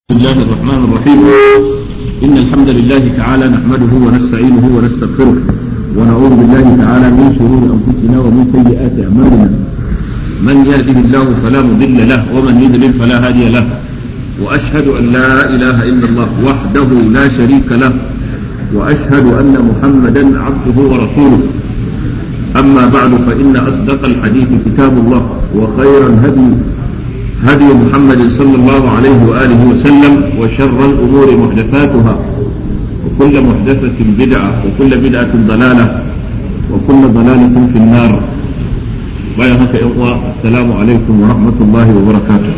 بسم الله الرحمن الرحيم إن الحمد لله تعالى نحمده ونستعينه ونستغفره ونعوذ بالله تعالى من شرور أنفسنا ومن سيئات أعمالنا من يهده الله فلا مضل له ومن يضلل فلا هادي له وأشهد أن لا إله إلا الله وحده لا شريك له وأشهد أن محمدا عبده ورسوله أما بعد فإن أصدق الحديث كتاب الله وخير الهدي هدي محمد صلى الله عليه وآله وسلم وشر الأمور محدثاتها وكل محدثة بدعة وكل بدعة ضلالة وكل ضلالة في النار بيانك إخوة السلام عليكم ورحمة الله وبركاته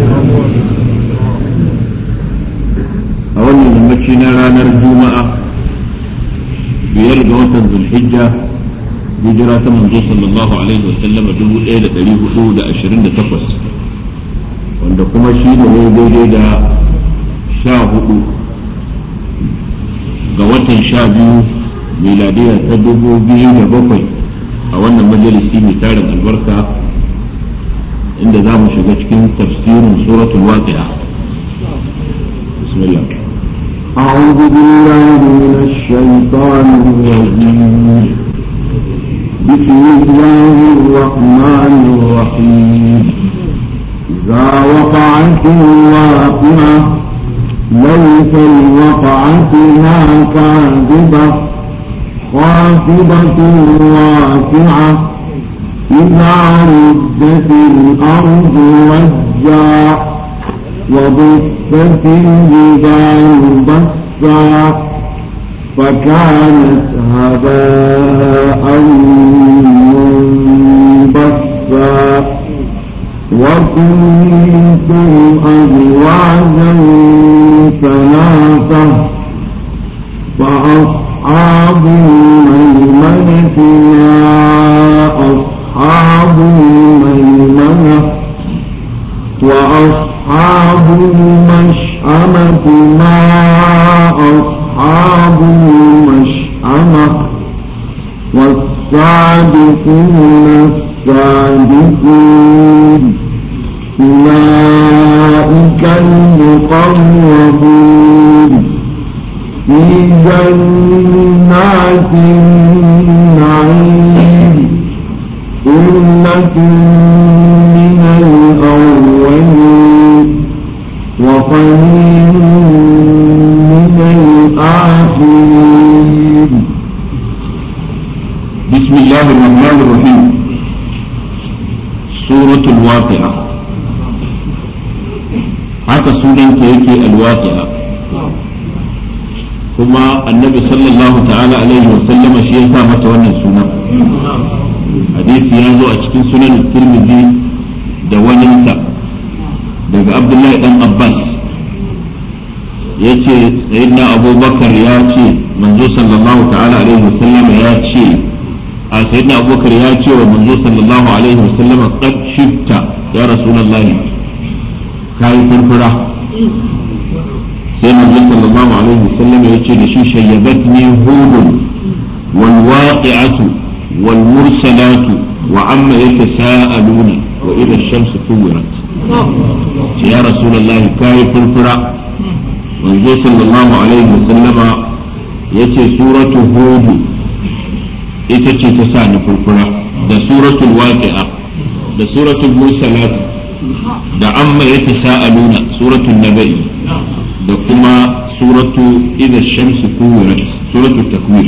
أولا من مكينا رانا الجمعة بيرجع ذو الحجة هجرة من صلى الله عليه وسلم دبو إلى تاريخ حدود أشرين تقص wanda kuma shi ne ne daidai da sha hudu ga watan sha biyu miladiya ta dubu biyu da bakwai a wannan majalisi mai tarin albarka inda za mu shiga cikin tafsirin suratul waqi'a bismillah أعوذ بالله من الشيطان الرجيم بسم الله الرحمن الرحيم إذا وقعت الواقعة ليس لوقعتها كاذبة خافضة رافعة إذا ردت الأرض رجا وبثت الجبال بثا فكانت هباء منبثا وكنتم أزواجا ثلاثة فأصحاب الميمنة يا أصحاب الميمنة وأصحاب المشأمة ما أصحاب المشأمة والسابقون السابقون أولئك المقربون في جنات النعيم ثلة من الأولين وقليل من الآخرين بسم الله الرحمن الرحيم سورة الواقعة haka sunanta yake alwaqi'a kuma annabi sallallahu ta'ala alaihi wa sallama shi ya sa mata wannan sunan hadisi ya zo a cikin sunan tirmidhi da waninsa daga abdullahi dan abbas ya ce sayyidina abubakar ya ce manzo sallallahu ta'ala alaihi wa sallama ya ce a sayyidina abubakar ya ce wa manzo sallallahu alaihi wa sallama qad shifta ya rasulullahi kayi furfura sai manzo sallallahu alaihi wasallam ya ce da shi shayyabatni hudun wal waqi'atu wal mursalatu wa amma yatasaaluna wa idha ash-shamsu kuwirat ya rasulullahi kayi furfura manzo sallallahu alaihi wasallam ya ce suratu hud ita ce ta sa ni furfura da suratul waqi'a da suratul mursalatu da amma ya tasa'aluna suratul naba'i da kuma suratu idha shamsu kuwirat suratul takwir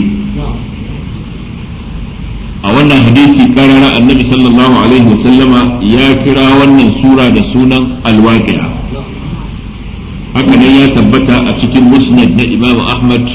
a wannan hadisi karara annabi sallallahu alaihi wa sallama ya kira wannan sura da sunan alwaqi'a haka ne ya tabbata a cikin musnad na imam ahmad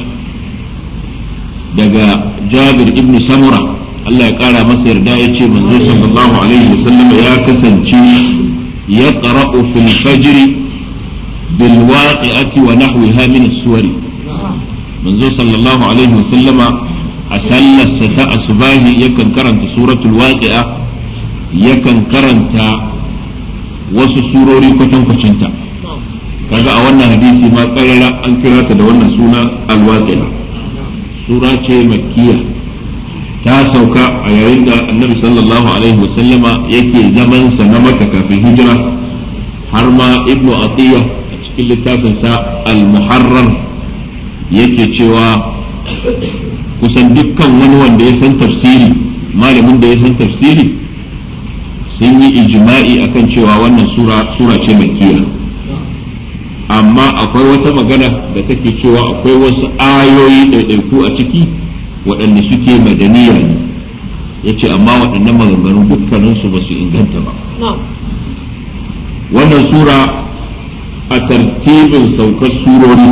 daga jabir ibn samura Allah ya kara masa yarda ya ce manzo sallallahu alaihi wa sallama ya kasance يقرأ في الفجر بالواقعة ونحوها من السور منذ صلى الله عليه وسلم أسل الستاء صباه يكن كرنت سورة الواقعة يكن كرنت wasu surori kwatan kwacinta kaga a wannan hadisi ma karara an kira ta da wannan suna alwaqi'a sura ce makkiya ta sauka a yayin da annabi sallallahu alaihi wasallama yake zamansa na maka kafin hijira har ma ibnu atiya cikin littafinsa al-muharrar yake cewa kusan dukkan wani wanda ya san tafsiri malamin da ya san tafsiri sun yi ijma'i akan cewa wannan sura sura ce makkiya amma akwai wata magana da take cewa akwai wasu ayoyi ɗaiɗaiku a ciki waɗanda suke madaniya ne ya ce amma waɗannan maganganu dukkaninsu ba su inganta ba wannan sura a tartibin saukar surori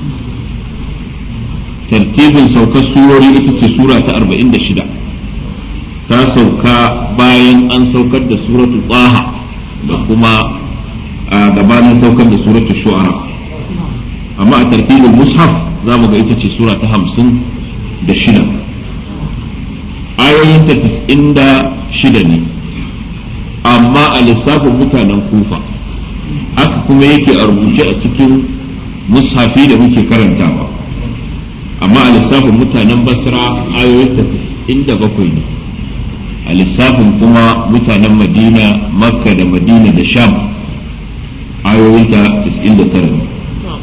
tartibin saukar surori ita ce sura ta 46 ta sauka bayan an saukar da suratu tsaha da kuma a gabanin saukar da suratu shu'ara amma a tartibin mushaf za mu ga ita ce sura ta hamsin da shida ayoyinta tis'in da shida ne amma a lissafin mutanen kufa haka kuma yake a rubuce a cikin mushafi da muke karantawa amma a lissafin mutanen basra ayoyinta tis'in da bakwai ne a lissafin kuma mutanen madina makka da madina da sham ayoyinta tis'in da tara ne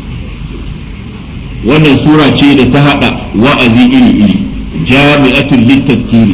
wannan sura ce da ta haɗa wa'azi iri-iri jami'atul littattiri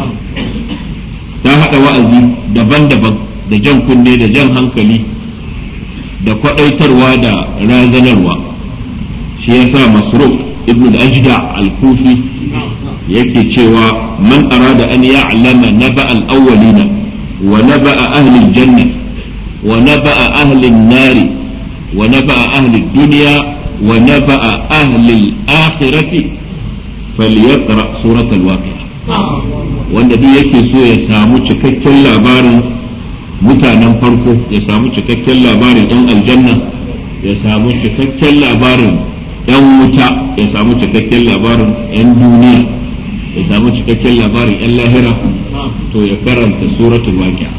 ta haɗa wa'azi daban-daban da jan kunne da jan hankali da kwaɗaitarwa da razanarwa shi ya sa masruf ibn al-ajda al-kufi yake cewa man arada an ya'lama naba al-awwalina wa naba ahli al-janna wa naba ahli an-nari wa naba ahli ad-dunya ونبأ أهل الآخرة فليقرأ سورة الواقعة wanda duk yake so ya samu cikakken labarin mutanen farko ya samu cikakken labarin ɗan aljanna ya samu cikakken labarin ɗan wuta ya samu cikakken labarin ɗan duniya ya samu cikakken labarin ɗan lahira to ya karanta suratul waqi'a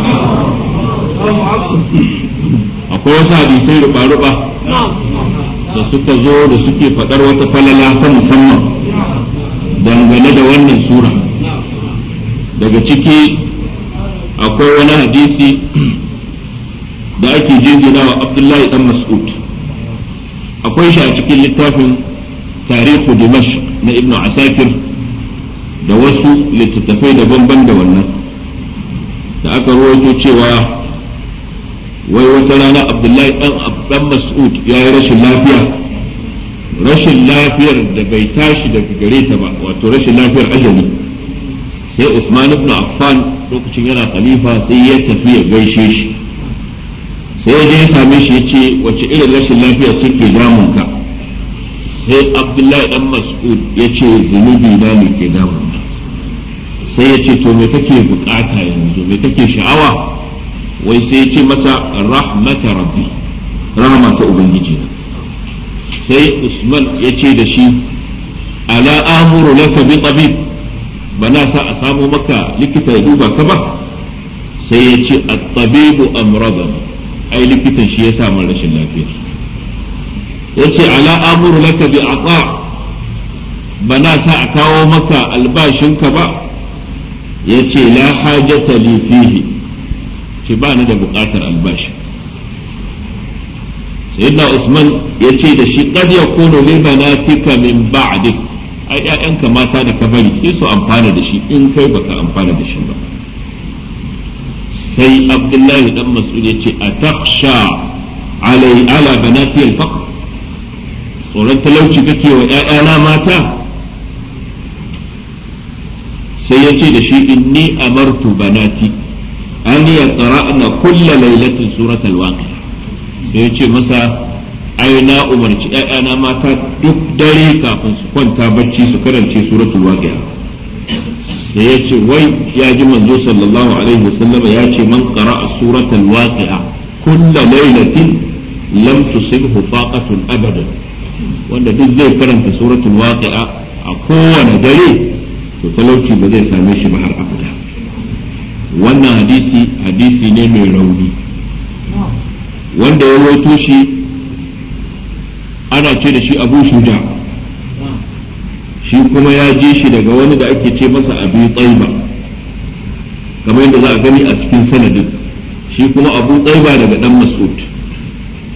akwai wasu hadisai ruba-ruba da suka zo da suke faɗar wata falala ta musamman dangane da wannan sura daga ciki akwai wani hadisi da ake jingina wa abdullahi dan mas'ud akwai shi a cikin littafin tarihu dimash na ibnu asakir da wasu littattafai daban-ban da wannan da aka rawaito cewa wai wata rana abdullahi dan mas'ud ya yi rashin lafiya rashin lafiyar da bai tashi daga gare ta ba wato rashin lafiyar ajali sai usman ibn affan lokacin yana khalifa sai ya tafi ya gaishe shi sai ya je ya same shi ya ce wace irin rashin lafiya ce ke damunka sai abdullahi dan mas'ud ya ce zunubi na ne ke damunka sai ya ce to me kake bukata yanzu me kake sha'awa wai sai ce masa rahmata rabbi rahama ta ubangiji sai usman ya ce da shi ala amuru laka bi tabib bana sa a samu maka likita ya duba ka ba sai ya ce at-tabibu amradan ai likitan shi ya samu rashin lafiya ya ce ala amuru laka bi ata bana sa a kawo maka albashinka ba ya ce la hajata li fihi ce ba ni da buƙatar albashi sayyidina usman ya ce da shi qad yakunu li banatika min ba'dik ai ƴaƴanka mata da ka bari sai su amfana da shi in kai baka amfana da shi ba sai abdullahi dan mas'ud ya ce atakhsha alai ala banati al-faqr tsoron talauci kake wa ƴaƴana mata sai ya ce da shi inni amartu banati an ya qara'na kulla lailatin surat al-waqi'a sai ya ce masa ai na umarci ƴaƴana mata duk dare kafin su kwanta bacci su karance suratul waqi'a sai ya ce wai ya ji manzo sallallahu alaihi wasallama ya ce man qara'a suratul waqi'a kulla lailatin lam tusibhu faqatun abadan wanda duk zai karanta suratul waqi'a a kowane dare to talauci ba zai same shi ba har abada wannan hadisi hadisi ne mai rauni wanda ya rawaito shi ana ce da shi abu shuja shi kuma ya ji shi daga wani da ake ce masa abu tsaiba kamar yadda za a gani a cikin sanadin shi kuma abu tsaiba daga dan mas'ud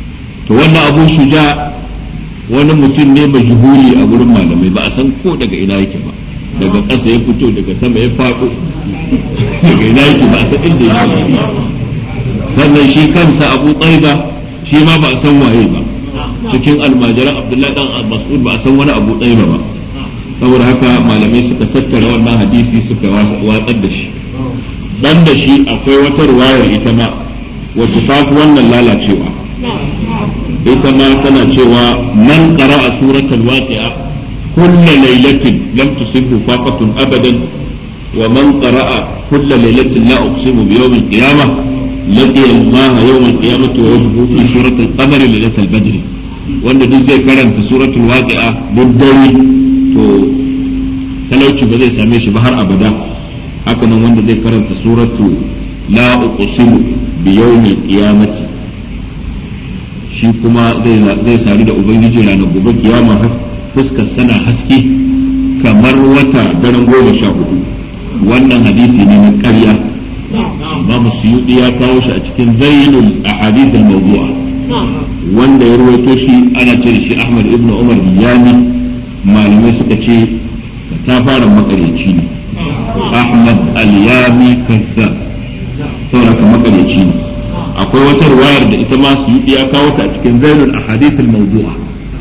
to wannan abu shuja wani mutum ne majhuli a gurin malamai ba a san ko daga ina yake ba daga ƙasa ya fito daga sama ya faɗo daga ina yake ba a san inda yake sannan shi kansa abu tsaiba shi ma ba a san waye ba cikin almajiran abdullahi dan mas'ud ba a san wani abu tsaiba ba saboda haka malamai suka tattara wannan hadisi suka watsar da shi dan da shi akwai wata ruwayar ita ma wacce ta fi wannan lalacewa ita ma tana cewa man qara'a suratul waqi'a kull laylatin lam tusibhu faqatun abadan wa man qara'a kull laylatin la uqsimu bi yawm al-qiyamah laqiya Allah yawm al-qiyamati wa wajhuhu fi suratul qamar laylatul badr wanda duk zai karanta suratul waqi'a duk dare to talauci ba zai same shi ba har abada haka nan wanda zai karanta suratu la uqsimu bi yawmil qiyamati shi kuma zai sadu da ubangiji ranar gobe kiyama fuskar sana haske kamar wata daren goma sha hudu wannan hadisi ne na ƙarya Imam Suyuti ya kawo shi a cikin zainul ahadith al-mawdu'a wanda ya ruwaito shi ana ce da shi Ahmad ibn Umar Biyani malamai suka ce ta fara makaryaci ne Ahmad al-Yami kazzab saboda makaryaci ne akwai wata ruwayar da ita ma su yi ya kawo ta a cikin zainul ahadith al-mawdu'a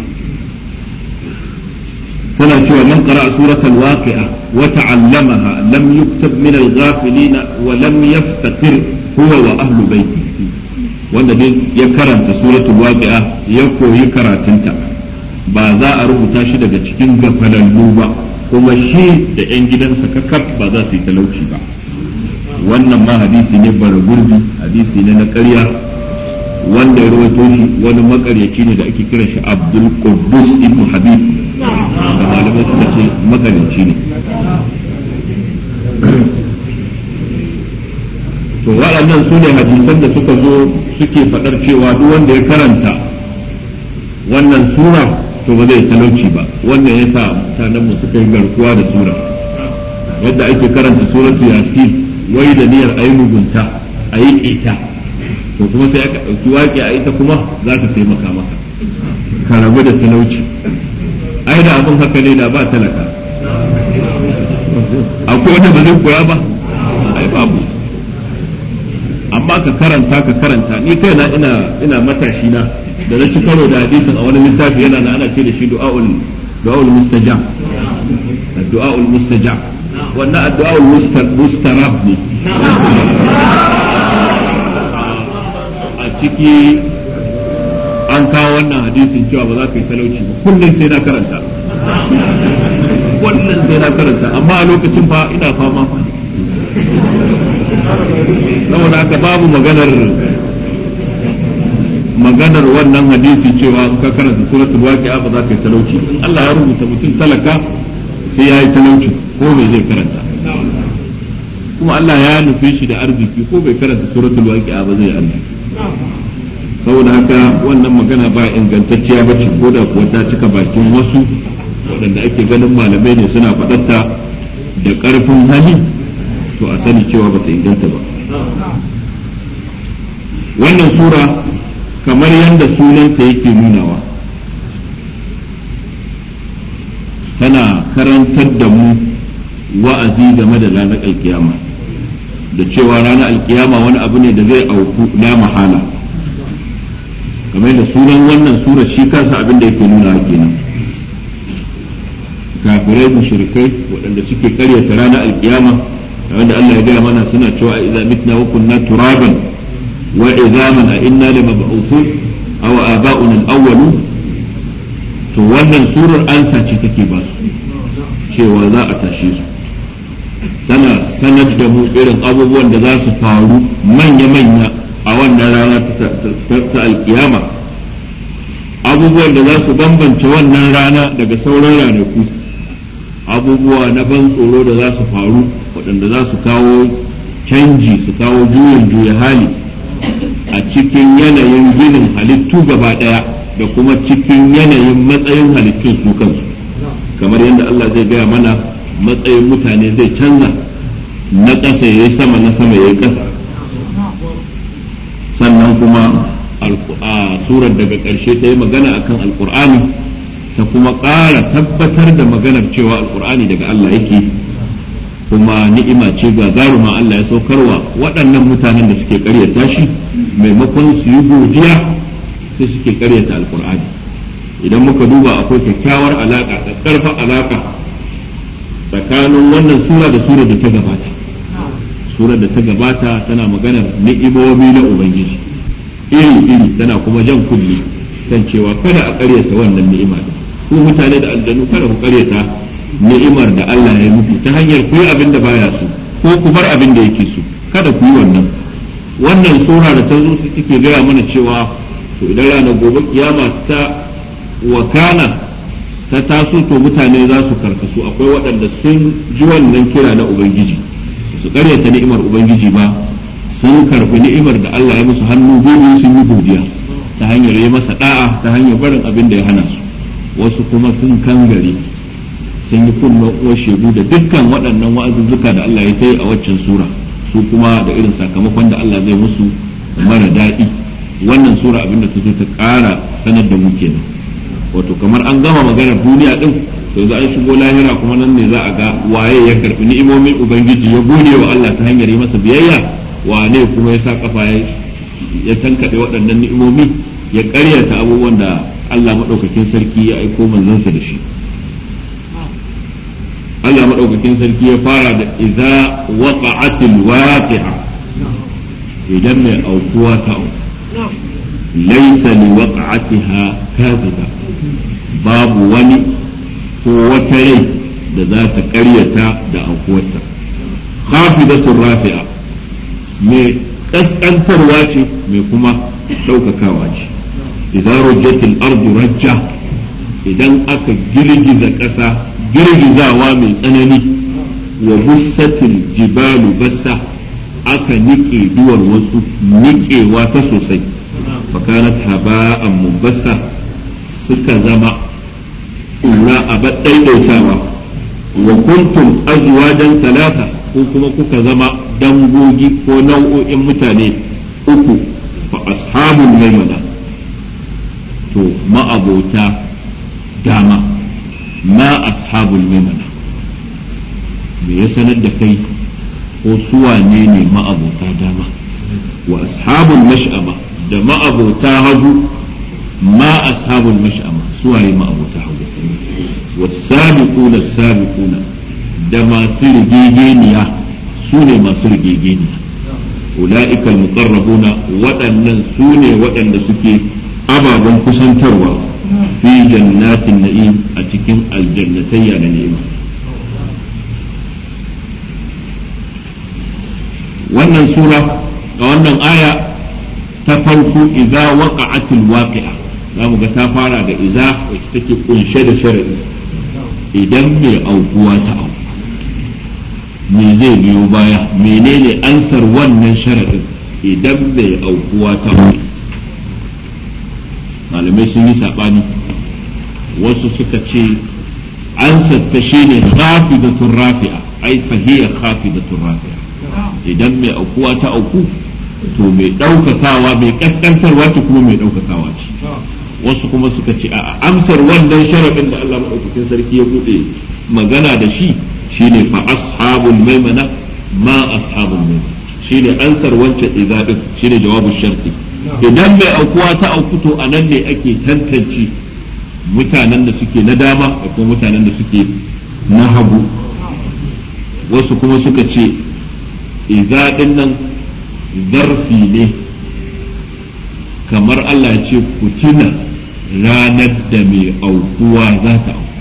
tana cewa man qara'a suratul waqi'a wa ta'allamaha lam yuktab min al-ghafilin wa lam yaftakir huwa wa ahlu baiti wanda dai ya karanta suratul waqi'a ya koyi karatunta ba za a rubuta shi daga cikin gafalallu ba kuma shi da 'yan gidansa kakaf ba za su yi talauci ba wannan ma hadisi ne bara gurbi hadisi ne na ƙarya wanda ya rawaito shi wani makaryaci ne da ake kiran shi abdul quddus ibn habib da malamai suka ce makaryaci ne to waɗannan su ne hadisan da suka zo suke faɗar cewa duk wanda ya karanta wannan sura to ba zai talauci ba wannan ya sa mutanenmu suka yi garkuwa da sura yadda ake karanta suratu yasin wai da niyyar ayi mugunta a yi ƙeta to kuma sai aka ɗauki waƙe a ita kuma za ta taimaka maka ka rabu da talauci ai da abin haka ne da ba talaka akwai wanda ba zai koya ba ai babu amma ka karanta ka karanta ni kaina ina ina matashi na da na ci karo da hadisin a wani littafi yana na ana ce da shi du'aul du'aul mustajab du'aul mustajab wannan addu'aul mustarab ne a ciki an kawo wannan hadisin cewa ba za ka yi talauci ba kullum sai na karanta kullum sai na karanta amma a lokacin fa ina fama fa saboda haka babu maganar maganar wannan hadisi cewa ka karanta suratul waqi'a ba za ka yi talauci Allah ya rubuta mutum talaka sai ya yi talauci ko bai zai karanta kuma Allah ya nufe shi da arziki ko bai karanta suratul waqi'a ba zai arziki saboda haka wannan magana ba ingantacciya ba ce ko da kuwa ta cika bakin wasu waɗanda ake ganin malamai ne suna faɗatta da ƙarfin hali to a sani cewa ba ta inganta ba wannan sura kamar yadda sunanta yake nunawa tana karantar da mu wa'azi game da ranar alkiyama da cewa ranar alkiyama wani abu ne da zai auku na mahala kamar da sunan wannan sura shi kansa abin da yake nuna kenan kafirai mushrikai waɗanda suke karyata ranar alkiyama wanda Allah ya gaya mana suna cewa idza mitna wa kunna turaban wa idhaman a inna lamab'uthun aw aba'una al-awwalun to wannan surar ansa ce take ba su cewa za a tashe su tana sanar da mu irin abubuwan da za su faru manya-manya a wannan rana ta alkiyama abubuwan da za su bambance wannan rana daga sauran ranaku abubuwa na ban tsoro da za su faru waɗanda za su kawo canji su kawo juyin juya hali a cikin yanayin ginin halittu gaba ɗaya da kuma cikin yanayin matsayin halittun su kansu kamar yadda Allah zai gaya mana matsayin mutane zai canza na ƙasa ya yi sama na sama ya yi ƙasa sannan kuma surar daga ƙarshe ta yi magana akan alkur'ani ta kuma ƙara tabbatar da maganar cewa alkur'ani daga Allah yake kuma ni'ima ce ga garuma Allah ya saukarwa waɗannan mutanen da suke ƙaryata shi maimakon su yi godiya sai suke ƙaryata alkur'ani idan muka duba akwai kyakkyawar alaƙa da ƙarfin alaƙa tsakanin wannan sura da sura da ta gabata surar da ta gabata tana maganar ni'imomi na ubangiji iri iri tana kuma jan kulli kan cewa kada a karyata wannan ni'ima ku mutane da aljanu kada ku karyata ni'imar da Allah ya muku ta hanyar ku yi abin da baya so ko ku bar abin da yake so kada ku yi wannan wannan sura da ta zo su take gaya mana cewa to idan ranar gobe kiyama ta wakana ta taso to mutane za su karkasu akwai waɗanda sun ji wannan kira na ubangiji su karyata ni'imar ubangiji ba sun karbi ni'imar da Allah ya musu hannu biyu sun yi godiya ta hanyar yi masa da'a ta hanyar barin abin da ya hana su wasu kuma sun kangare sun yi kunna uwar shegu da dukkan waɗannan wa'azuzzuka da Allah ya yi a waccan sura su kuma da irin sakamakon da Allah zai musu mara daɗi wannan sura abin da ta zo ta ƙara sanar da mu kenan wato kamar an gama maganar duniya din to za an shigo lahira kuma nan ne za a ga waye ya karbi ni'imomin ubangiji ya gode wa Allah ta hanyar yi masa biyayya wane kuma ya sa kafa ya tankade waɗannan ni'imomi ya ƙaryata abubuwan da Allah maɗaukakin sarki ya aiko manzansa da shi Allah maɗaukakin sarki ya fara da idza waqa'atil waqi'a idan mai aukuwa ta laysa li waqa'atiha kadhiba babu wani ko wata rai da za ta ƙaryata da aukuwarta khafidatur rafi'a mai ƙasƙantarwa ce mai kuma ɗaukakawa ce idan rujjatil ardu rajja idan aka girgiza ƙasa girgizawa mai tsanani wa bussatil jibalu bassa aka niƙe duwar wasu niƙewa ta sosai fakanat haba'an mubassa suka zama ƙura a ɗaiɗaitawa wa kuntum azwajan talata ko kuma kuka zama dangogi ko nau'o'in mutane uku fa ashabul maimana to ma'abota dama ma ashabul maimana me ya sanar da kai ko suwane ne ma'abota dama wa ashabul mash'ama da ma'abota hagu ma ashabul mash'ama suwaye ma'abota hagu والسابقون السابقون da masu rigegeniya su ne masu rigegeniya ula'ika muqarrabuna waɗannan su ne waɗanda suke ababen kusantarwa fi jannatin na'im a cikin aljannatayya na ni'ima wannan sura ga wannan aya ta farko idza waqa'atil waqi'a za mu ga ta fara da iza wacce take kunshe da sharadi idan mai aukuwa ta auku me zai biyo baya menene ansar wannan sharadin idan mai aukuwa ta auku malamai sun yi saɓani wasu suka ce ansar ta shine khafidatun rafi'a ai fahiyar khafidatun rafi'a idan mai aukuwa ta auku to mai ɗaukakawa mai kaskantarwa ce kuma mai ɗaukakawa ce wasu kuma suka ce a amsar wannan sharaɗin da Allah maɗaukakin sarki ya buɗe magana da shi shine fa ashabul maimana ma ashabul maimana shine ansar wancan izabin shine jawabu sharti idan mai aukuwa ta auku to a nan ne ake tantance mutanen da suke na dama da kuma mutanen da suke na hagu wasu kuma suka ce izadin nan zarfi ne kamar Allah ya ce ku tuna ranar da mai aukuwa za ta auku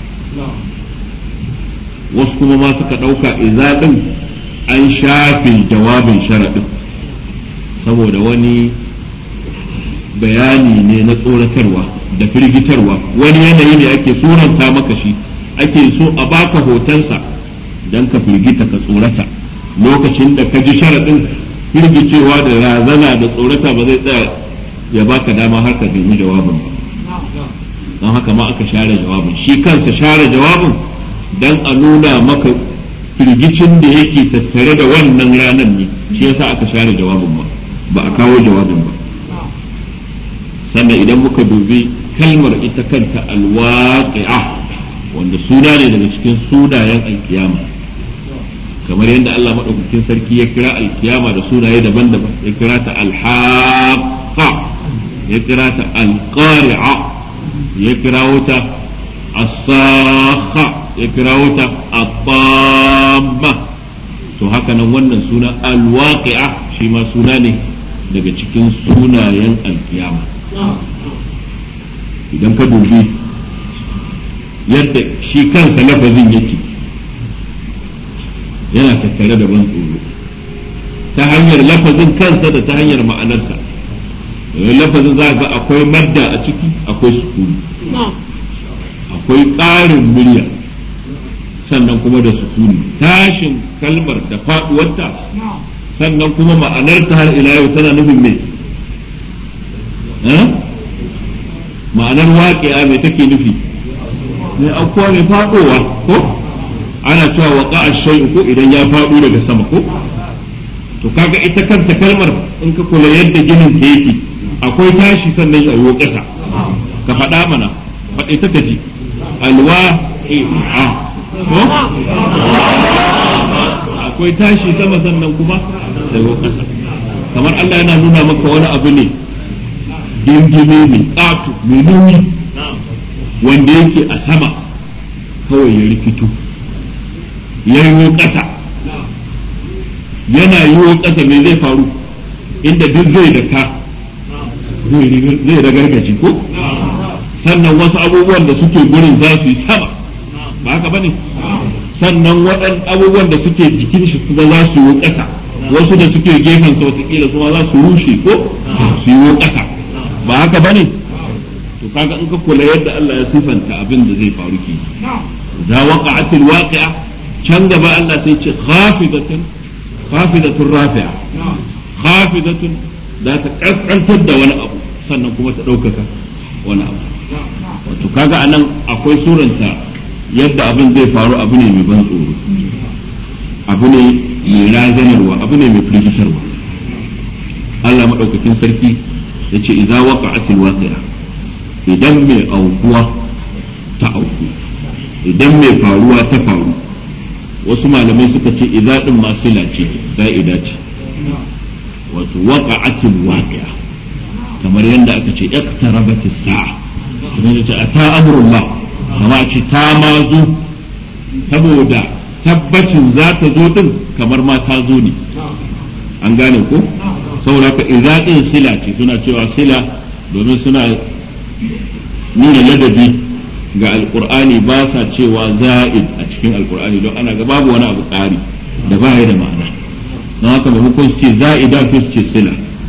wasu kuma ma suka ɗauka izaɗin an shafe jawabin sharaɗin saboda wani bayani ne na tsoratarwa da firgitarwa wani yanayi ne ake suranta maka shi ake so a baka hotonsa don ka firgita ka tsorata lokacin da ka ji sharaɗin firgicewa da razana da tsorata ba zai tsaya ya baka dama har ka nemi jawabin ba don haka ma aka share jawabin shi kansa share jawabin don a nuna maka firgicin da yake tattare da wannan ranar ne shi yasa aka share jawabin ba ba a kawo jawabin ba sannan idan muka dubi kalmar ita kanta alwaqi'a wanda suna ne daga cikin sunayen alkiyama kamar yadda Allah maɗaukakin sarki ya kira alkiyama da sunaye daban-daban ya kira ta alhaqa ya kira ta alqari'a ya kira wuta as-sakha ya kira wuta at-tamma to haka nan wannan suna alwaqi'a shi ma suna ne daga cikin sunayen alkiyama idan ka dubi yadda shi kansa lafazin yake yana tattare da ban tsoro ta hanyar lafazin kansa da ta hanyar ma'anarsa lafazin za ga akwai madda a ciki akwai sukuni akwai ƙarin murya sannan kuma da sukuni tashin kalmar da faɗuwarta sannan kuma ma'anarta har ila yau tana nufin mai ma'anar waƙiya mai take nufi mai aukuwa mai faɗowa ko ana cewa waƙa a shai'u ko idan ya faɗo daga sama ko to kaga ita kanta kalmar in ka kula yadda ginin ta yake akwai tashi sannan ya yi ƙasa ka faɗa mana faɗi ta kaji alwa ko akwai tashi sama sannan kuma da yi ƙasa kamar Allah yana nuna maka wani abu ne gingime mai ƙato mai nuni wanda yake a sama kawai ya rikito ya yi ƙasa yana yi ƙasa mai zai faru inda duk zai da ka zai ragargaji ko sannan wasu abubuwan da suke gurin za su yi sama ba haka ba ne sannan waɗan abubuwan da suke jikin shi kuma za su yi ƙasa wasu da suke gefen sa watakila su ma za su rushe ko su yi ƙasa ba haka ba ne to kaga in ka kula yadda Allah ya sifanta abin da zai faru ke za waqa'atil waqi'a can gaba Allah sai ce khafidatun khafidatun rafi'a khafidatun za ta kaskantar da wani abu sannan kuma ta ɗaukaka wani abu wato kaga anan akwai suranta yadda abin zai faru abu ne mai ban tsoro abu ne mai razanarwa abu ne mai firgitarwa Allah maɗaukakin sarki ya ce idza waqa'atil waqi'a idan mai aukuwa ta auku idan mai faruwa ta faru wasu malamai suka ce idza din masila ce za'ida ce wato waqa'atil waqi'a kamar yadda aka ce iqtarabatis sa'a kamar yadda ata amrullah kama ce ta ma zo saboda tabbacin za ta zo din kamar ma ta zo ne an gane ko saboda ka idza din sila ce suna cewa sila domin suna nuna ladabi ga alkur'ani ba sa cewa za'id a cikin alkur'ani don ana ga babu wani abu ƙari da ba da ma'ana don haka maimakon su ce za'ida su ce sila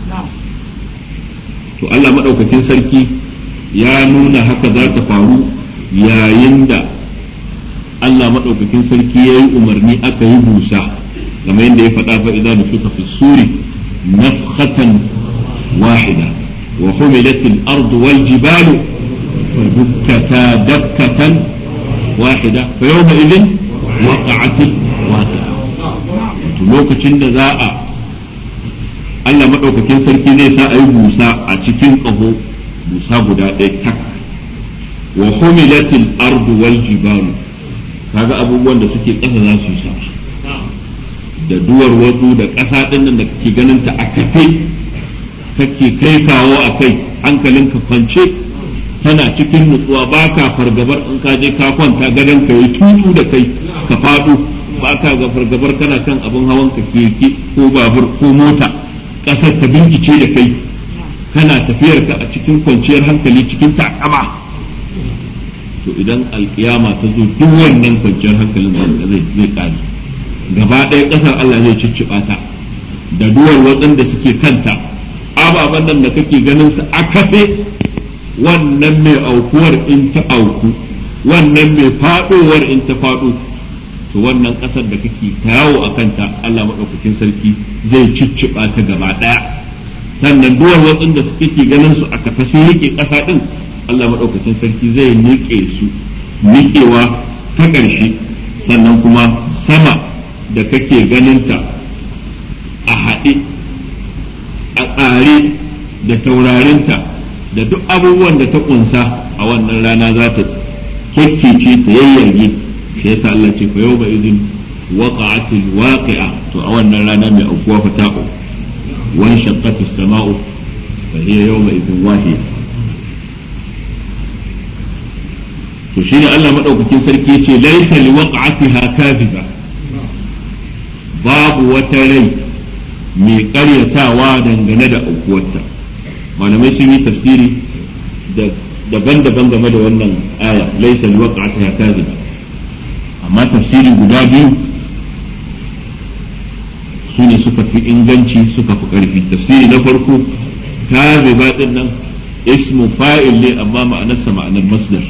to Allah maɗaukakin sarki ya nuna haka za ta faru yayin da Allah maɗaukakin sarki ya yi umarni aka yi busa kamar yadda ya faɗa fa idan da suka fi suri nafkhatan wahida wa humilatil ardu wal jibalu فدكتا دكة واحدة فيومئذ وقعت الواقعة lokacin da za a Allah maɗaukakin sarki zai sa a yi busa a cikin ƙaho busa guda ɗaya tak wa humilatil ardu wal jibalu kaga abubuwan da suke ƙasa za su yi sama da duwar wasu da ƙasa ɗin nan da kake ganin ta a kafe kake kai kawo a kai hankalinka kwance tana cikin nutsuwa ba ka fargabar in ka je ka kwanta gadon ka yi tutu da kai ka faɗo ba ka ga fargabar kana kan abin hawan ka keke ko babur ko mota ƙasar ta binkice da kai kana tafiyar ka a cikin kwanciyar hankali cikin takama to idan alkiyama ta zo duk wannan kwanciyar hankalin zai zai ƙare gaba ɗaya ƙasar Allah zai cicciɓa ta da duwar waɗanda suke kanta ababen nan da kake ganin su a kafe wannan mai aukuwar in ta auku wannan mai faɗowar in ta faɗo to wannan ƙasar da kake ta yawo a kanta Allah maɗaukakin sarki zai cicciɓa ta gaba ɗaya sannan duwar watsin da suke ke ganin su a kafa sun rike ƙasa ɗin Allah maɗaukakin sarki zai niƙe su niƙewa ta ƙarshe sannan kuma sama da kake ganinta a haɗe a tsare da taurarinta da duk abubuwan da ta kunsa a wannan rana za ta kekkece ta yayyage shi yasa Allah ce fa yawma idin waqa'atil waqi'a to a wannan rana mai aukuwa fa ta wa shaqqatis sama'u fa hiya yawma idin wahiya to shine Allah madaukakin sarki yace laysa liwaqa'atiha kadhiba babu wata rai mai karyatawa dangane da aukuwarta malamai sun yi tafsiri daban-daban game da wannan aya laisa liwaqa'atiha kadhiba amma tafsiri guda biyu su ne suka fi inganci suka fi karfi tafsiri na farko kadhiba din nan ismu fa'il ne amma ma'anarsa ma'anar masdar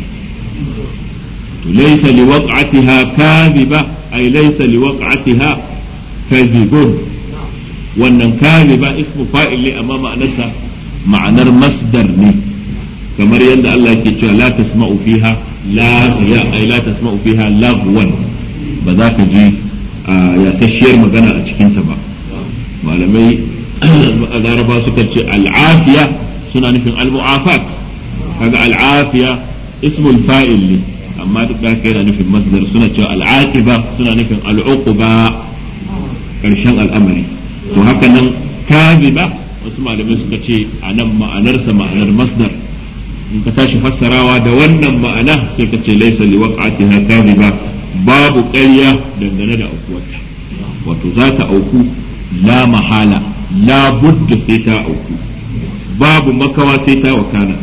to laisa liwaqa'atiha kadhiba ay laisa liwaqa'atiha kadhibun wannan kadhiba ismu fa'il ne amma ma'anarsa ma'anar masdar ne kamar yadda Allah yake cewa la tasma'u fiha la ya ay la tasma'u fiha lagwan ba za ka ji yasasshiyar magana a cikin ta ba malamai laraba suka ce al'afiya suna nufin al-mu'afat kaga al'afiya ismul fa'il ne amma duk da haka yana nufin masdar suna cewa al'aqiba suna nufin al'uquba karshen al'amari to haka nan kaziba wasu malamai suka ce a nan ma'anarsa ma'anar masdar in ka tashi fassarawa da wannan ma'ana sai ka ce laisa li waqa'atiha kadhiba babu ƙarya dangane da aukuwarta wato za ta auku la mahala la budda sai ta auku babu makawa sai ta wakana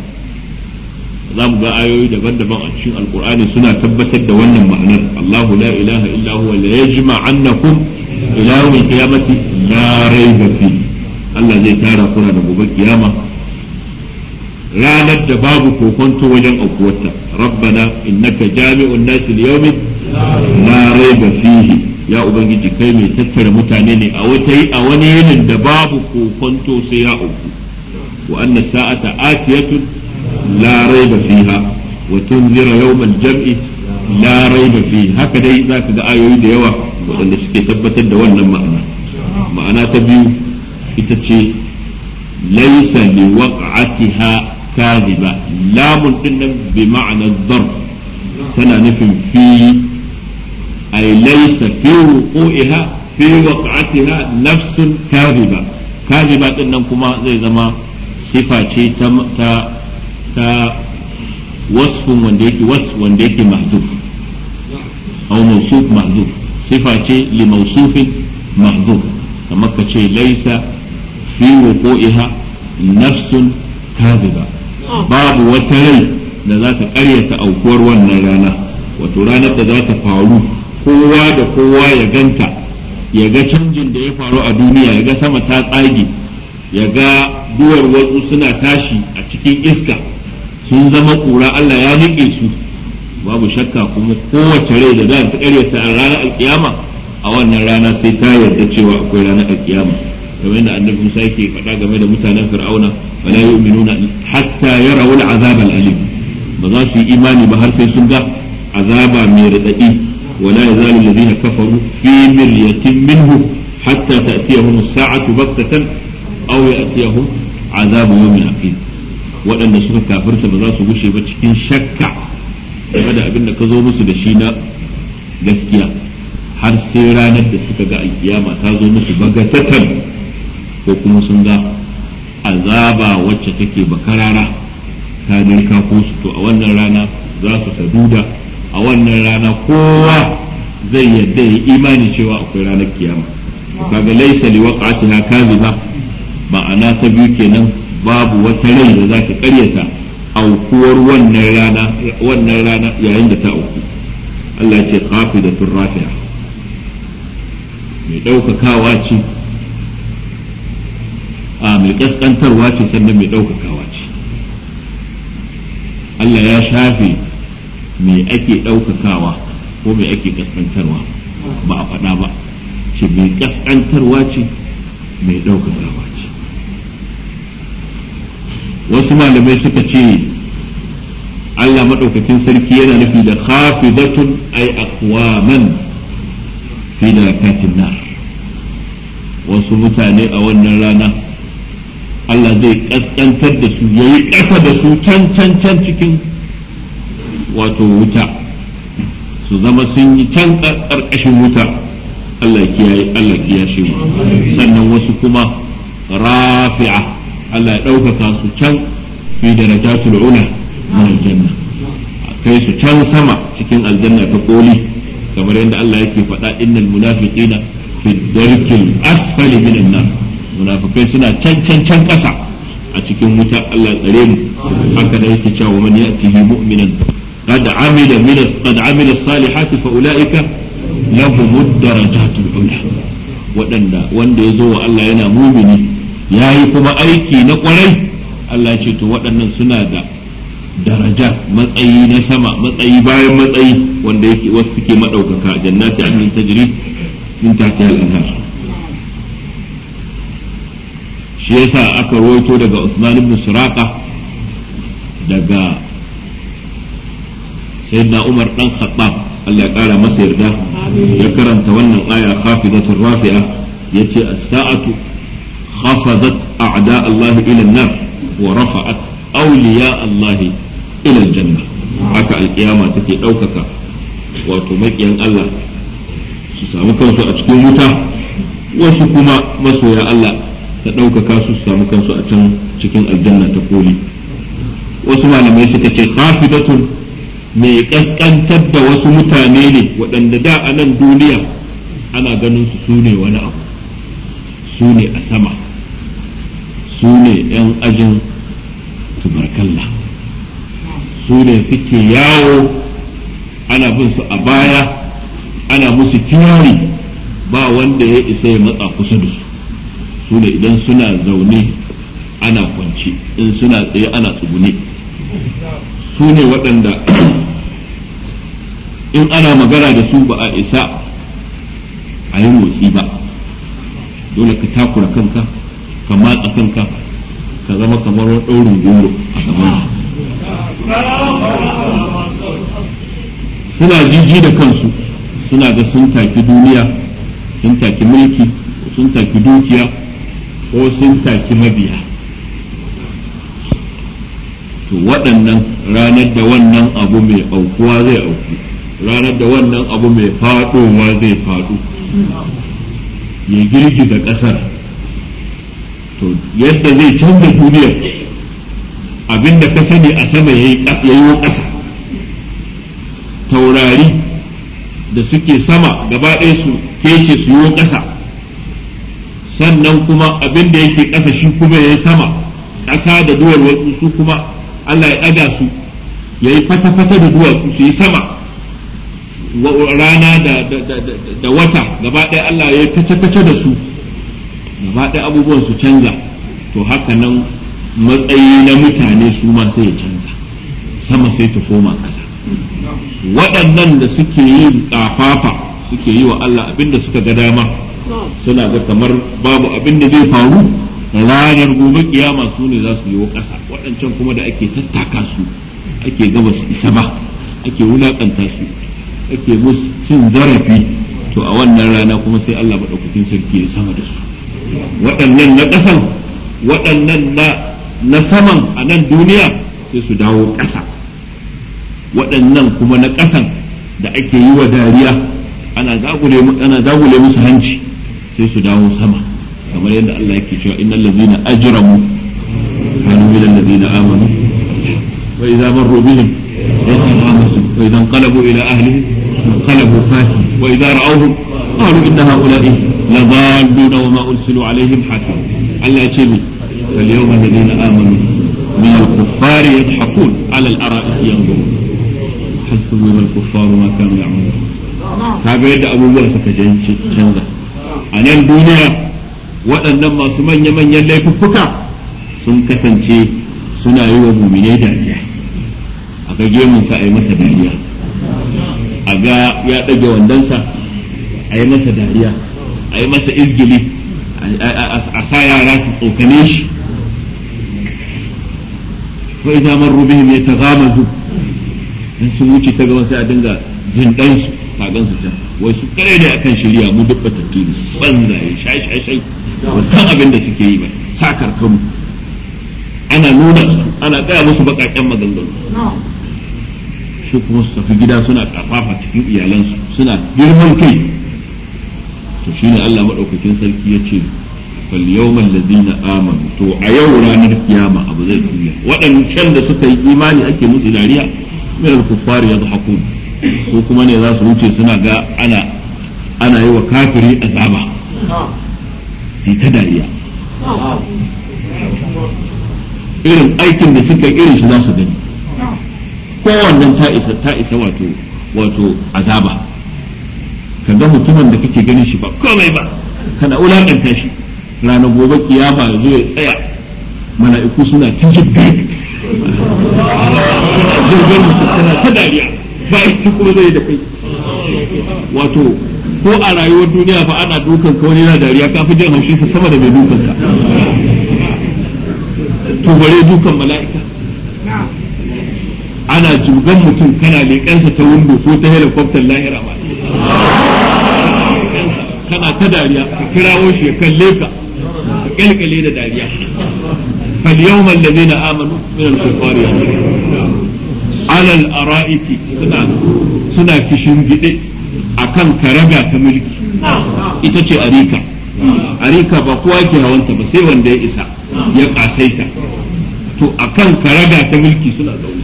za mu ga ayoyi daban-daban a cikin alkur'ani suna tabbatar da wannan ma'anar Allahu la ilaha illa huwa la yajma'annakum ila yawmil qiyamati la rayba fihi Allah zai tara kuna da gobe kiyama ranar da babu kokonto wajen aukuwarta rabbana innaka jami'un nasi liyawmin la raiba fihi ya ubangiji kai mai tattara mutane ne a wata a wani yinin da babu kokonto sai ya auku wa anna sa'ata atiyatun la raiba fiha wa tunzira yawmal jam'i la raiba fihi haka dai zaka ga ayoyi da yawa waɗanda suke tabbatar da wannan ma'ana ma'ana ta biyu ita ce laisa li waq'atiha kadhiba lamun din nan bi ma'ana dhar tana nufin fi ay laisa fi wuqu'iha fi waq'atiha nafsun kadhiba kadhiba din nan kuma zai zama sifa ce ta ta ta wasfun wanda yake wasf wanda yake mahzuf aw mawsuf mahzuf sifa ce li mawsufin mahzuf kamar ka ce laisa fi wuqu'iha nafsun kadhiba babu wata rai da za ta karyata aukuwar wannan rana wato ranar da za ta faru kowa da kowa ya ganta ya ga canjin da ya faru a duniya ya ga sama ta tsage ya ga duwar wasu suna tashi a cikin iska sun zama kura Allah ya nike su babu shakka kuma kowace rai da za ta karyata a ranar alkiyama a wannan rana sai ta yarda cewa akwai ranar alkiyama kamar yadda annabi Musa yake faɗa game da mutanen Fir'auna wala yu'minuna hatta yarawu al'azab al'alim ba za su yi imani ba har sai sun ga azaba mai radadi wala yazalu alladhina kafaru fi miryatin minhu hatta ta'tiyahum as-sa'atu baghtatan aw ya'tiyahum azabu yawmin aqim waɗanda suka kafirta ba za su gushe ba cikin shakka game da abin da ka zo musu da shi na gaskiya har sai ranar da suka ga alkiyama ta zo musu bagatatan ko kuma sun ga azaba wacce take bakarara ta dirka ko su to a wannan rana za su saduda a wannan rana kowa zai yadda ya imani cewa akwai ranar kiyama kaga laisa li waqa'atiha kadhiba ma'ana ta biyu kenan babu wata rai da za ta karyata aukuwar wannan rana wannan rana yayin da ta auku Allah ya ce khafidatur rafi'a mai ɗaukakawa ce a mai ƙasƙantarwa ce sannan mai ɗaukakawa ce Allah ya shafe mai ake ɗaukakawa ko mai ake ƙasƙantarwa ba a faɗa ba ce mai ƙasƙantarwa ce mai ɗaukakawa ce wasu malamai suka ce Allah maɗaukakin sarki yana nufi da khafidatun ay aqwaman fi darakatin nar wasu mutane a wannan rana Allah zai kaskantar da su yayi ƙasa da su can can can cikin wato wuta su zama sun yi can ƙarƙashin wuta Allah kiyaye Allah kiyashe mu sannan wasu kuma rafi'a Allah ya ɗaukaka su can fi darajatul ula min aljanna kai su can sama cikin aljanna ta koli kamar yadda Allah yake faɗa innal munafiqina fi darkil asfali minan nar munafikai suna can can can ƙasa a cikin wuta Allah tsare mu haka da yake cewa man ya'tihi mu'minan qad amila min qad amila salihati fa ulaika lahum darajatul ula waɗanda wanda ya zo wa Allah yana mumini yayi kuma aiki na kwarai Allah ce to waɗannan suna da daraja matsayi na sama matsayi bayan matsayi wanda yake wasu suke maɗaukaka jannati adnin tajri min tahtiha al-anhar shi yasa aka rawaito daga Usman ibn Suraqa daga sayyidina Umar dan Khattab Allah ya kara masa yarda ya karanta wannan aya khafidatur rafi'a yace as-sa'atu khafadat a'da Allah ila an-nar wa rafa'at awliya Allah ila al-janna haka alkiyama take ɗaukaka wato maƙiyan Allah su samu kansu a cikin wuta wasu kuma masoya Allah ta ɗaukaka su su samu kansu a can cikin aljanna ta koli wasu malamai suka ce khafidatun mai kaskantar da wasu mutane ne waɗanda da a nan duniya ana ganin su su ne wani abu su ne a sama su ne 'yan ajin tubarkalla su ne suke yawo ana bin su a baya ana musu kirari ba wanda ya isa ya matsa kusa da su su ne idan suna zaune ana kwance in suna tsaye ana tsugune su ne waɗanda in ana magana da su ba a isa a yi motsi ba dole ka takura kanka ka matsa kanka ka zama kamar wani ɗaurin goro a gaban suna jiji da kansu suna ga sun taki duniya sun taki mulki sun taki dukiya ko sun taki mabiya to waɗannan ranar da wannan abu mai aukuwa zai auku ranar da wannan abu mai faɗowa zai faɗo ya girgiza ƙasar to yadda zai canza duniyar abinda ka sani a sama ya yi ƙasa taurari da suke sama gaba ɗaya su kece su yi ƙasa sannan kuma abinda yake ƙasa shi kuma ya yi sama ƙasa da duwar wasu su kuma Allah ya ɗaga su ya yi fata-fata da duwatsu su yi sama rana da wata gaba ɗaya Allah ya yi kace-kace da su gaba ɗaya abubuwan su canza to haka nan matsayi na mutane su ma sai ya canza sama sai ta koma ƙasa waɗannan da suke yi ƙafafa suke yi wa Allah abinda suka ga dama suna ga kamar babu abinda zai faru ranar gobe kiyama su ne za su yi wa ƙasa waɗancan kuma da ake tattaka su ake gaba su isa ba ake wulaƙanta su ake musu cin zarafi to a wannan rana kuma sai Allah maɗaukakin sarki ya sama da su waɗannan na ƙasan waɗannan na saman a nan duniya sai su dawo ƙasa waɗannan kuma na ƙasan da ake yi wa dariya ana zagule musu hanci sai su dawo sama kamar yadda Allah yake cewa innal ladzina ajramu kanu min alladzina amanu wa idza marru bihim yatamasu wa idza qalabu ila ahlihim qalabu fakin wa idza ra'awhum qalu inna ha'ula'i ladalluna wa ma ursilu alaihim hakim Allah ya ce mi فاليوم الذين آمنوا من الكفار يضحكون على الأرائك ينظرون حسبهم الكفار ما كانوا يعملون kaga yadda abubuwan suka canza a nan duniya waɗannan masu manya-manyan laifuffuka sun kasance suna yi wa muminai dariya a ga gemunsa a yi masa dariya a ga ya ɗage wandonsa a yi masa dariya a yi masa izgili a sa yara su tsokane shi wa idza marru bihim yataghamazu in sun wuce ta gaba sai a dinga zindan su kagan su can wai su kare ne akan shirya mu duk batattu ne banzaye shai shai shai ba san abin da suke yi ba sakar kanmu ana nuna su ana gaya musu baƙaƙen maganganu shi kuma su tafi gida suna kafafa cikin iyalansu suna girman kai to shine Allah maɗaukakin sarki ya ce fal yawmal ladina amanu to a yau ranar kiyama abu zai tuya waɗancan da suka yi imani ake musu dariya min al-kuffari yadhakun su kuma ne za su wuce suna ga ana ana yi wa kafiri azaba sai ta dariya irin aikin da suka irin shi za su gani kowannen ta isa ta isa wato wato azaba ka ga mutumin da kake ganin shi ba komai ba kana wulakanta shi ranar gobe kiyama ya zo ya tsaya mala'iku suna ta jibga suna jirgin mutum tana ta dariya ba ita kuma zai da kai wato ko a rayuwar duniya fa ana dukan ka wani na dariya ka fi jin haushin sa sama da mai dukan ka to bare dukan mala'ika ana jirgan mutum kana leƙensa ta windo ko ta helicopter lahira ba kana ta dariya ka kirawo shi ya kalle ka ka kyalkyale da dariya fal yawmal ladina amanu min al-kuffari ala al-ara'iki suna suna kishin gide akan karaga ta mulki ita ce arika arika ba kowa ke hawanta ba sai wanda ya isa ya kasaita to akan karaga ta mulki suna zaune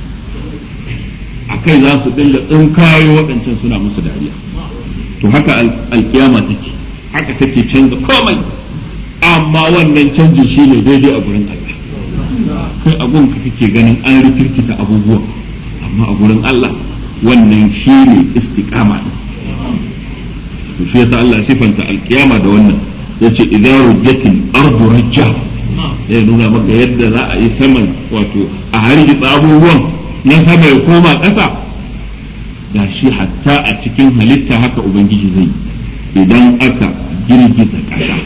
akai za su dinga tsinkayo waɗancan suna musu dariya to haka alkiyama take haka take canza komai amma wannan canjin shi ne daidai a gurin Allah kai abun ka kake ganin an rikirkita abubuwa amma a gurin Allah wannan shi ne istiqama to shi yasa Allah sifanta alkiyama da wannan yace idza rujjatil ardu rajja zai nuna maka yadda za a yi saman wato a hargitsa abubuwan na sama ya koma ƙasa da shi hatta a cikin halitta haka ubangiji zai idan aka girgiza ƙasa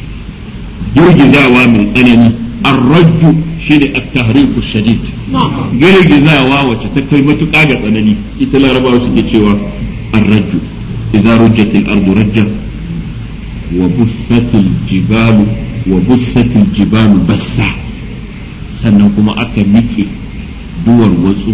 girgizawa mai tsanani arrajju shi ne at-tahriku shadid girgizawa wacce ta kai matuƙa ga tsanani ita larabawa suke cewa arrajju idza rujjat al-ardu rajja wa bussat al-jibalu wa bussat al-jibalu bassa sannan kuma aka miƙe duwar watsu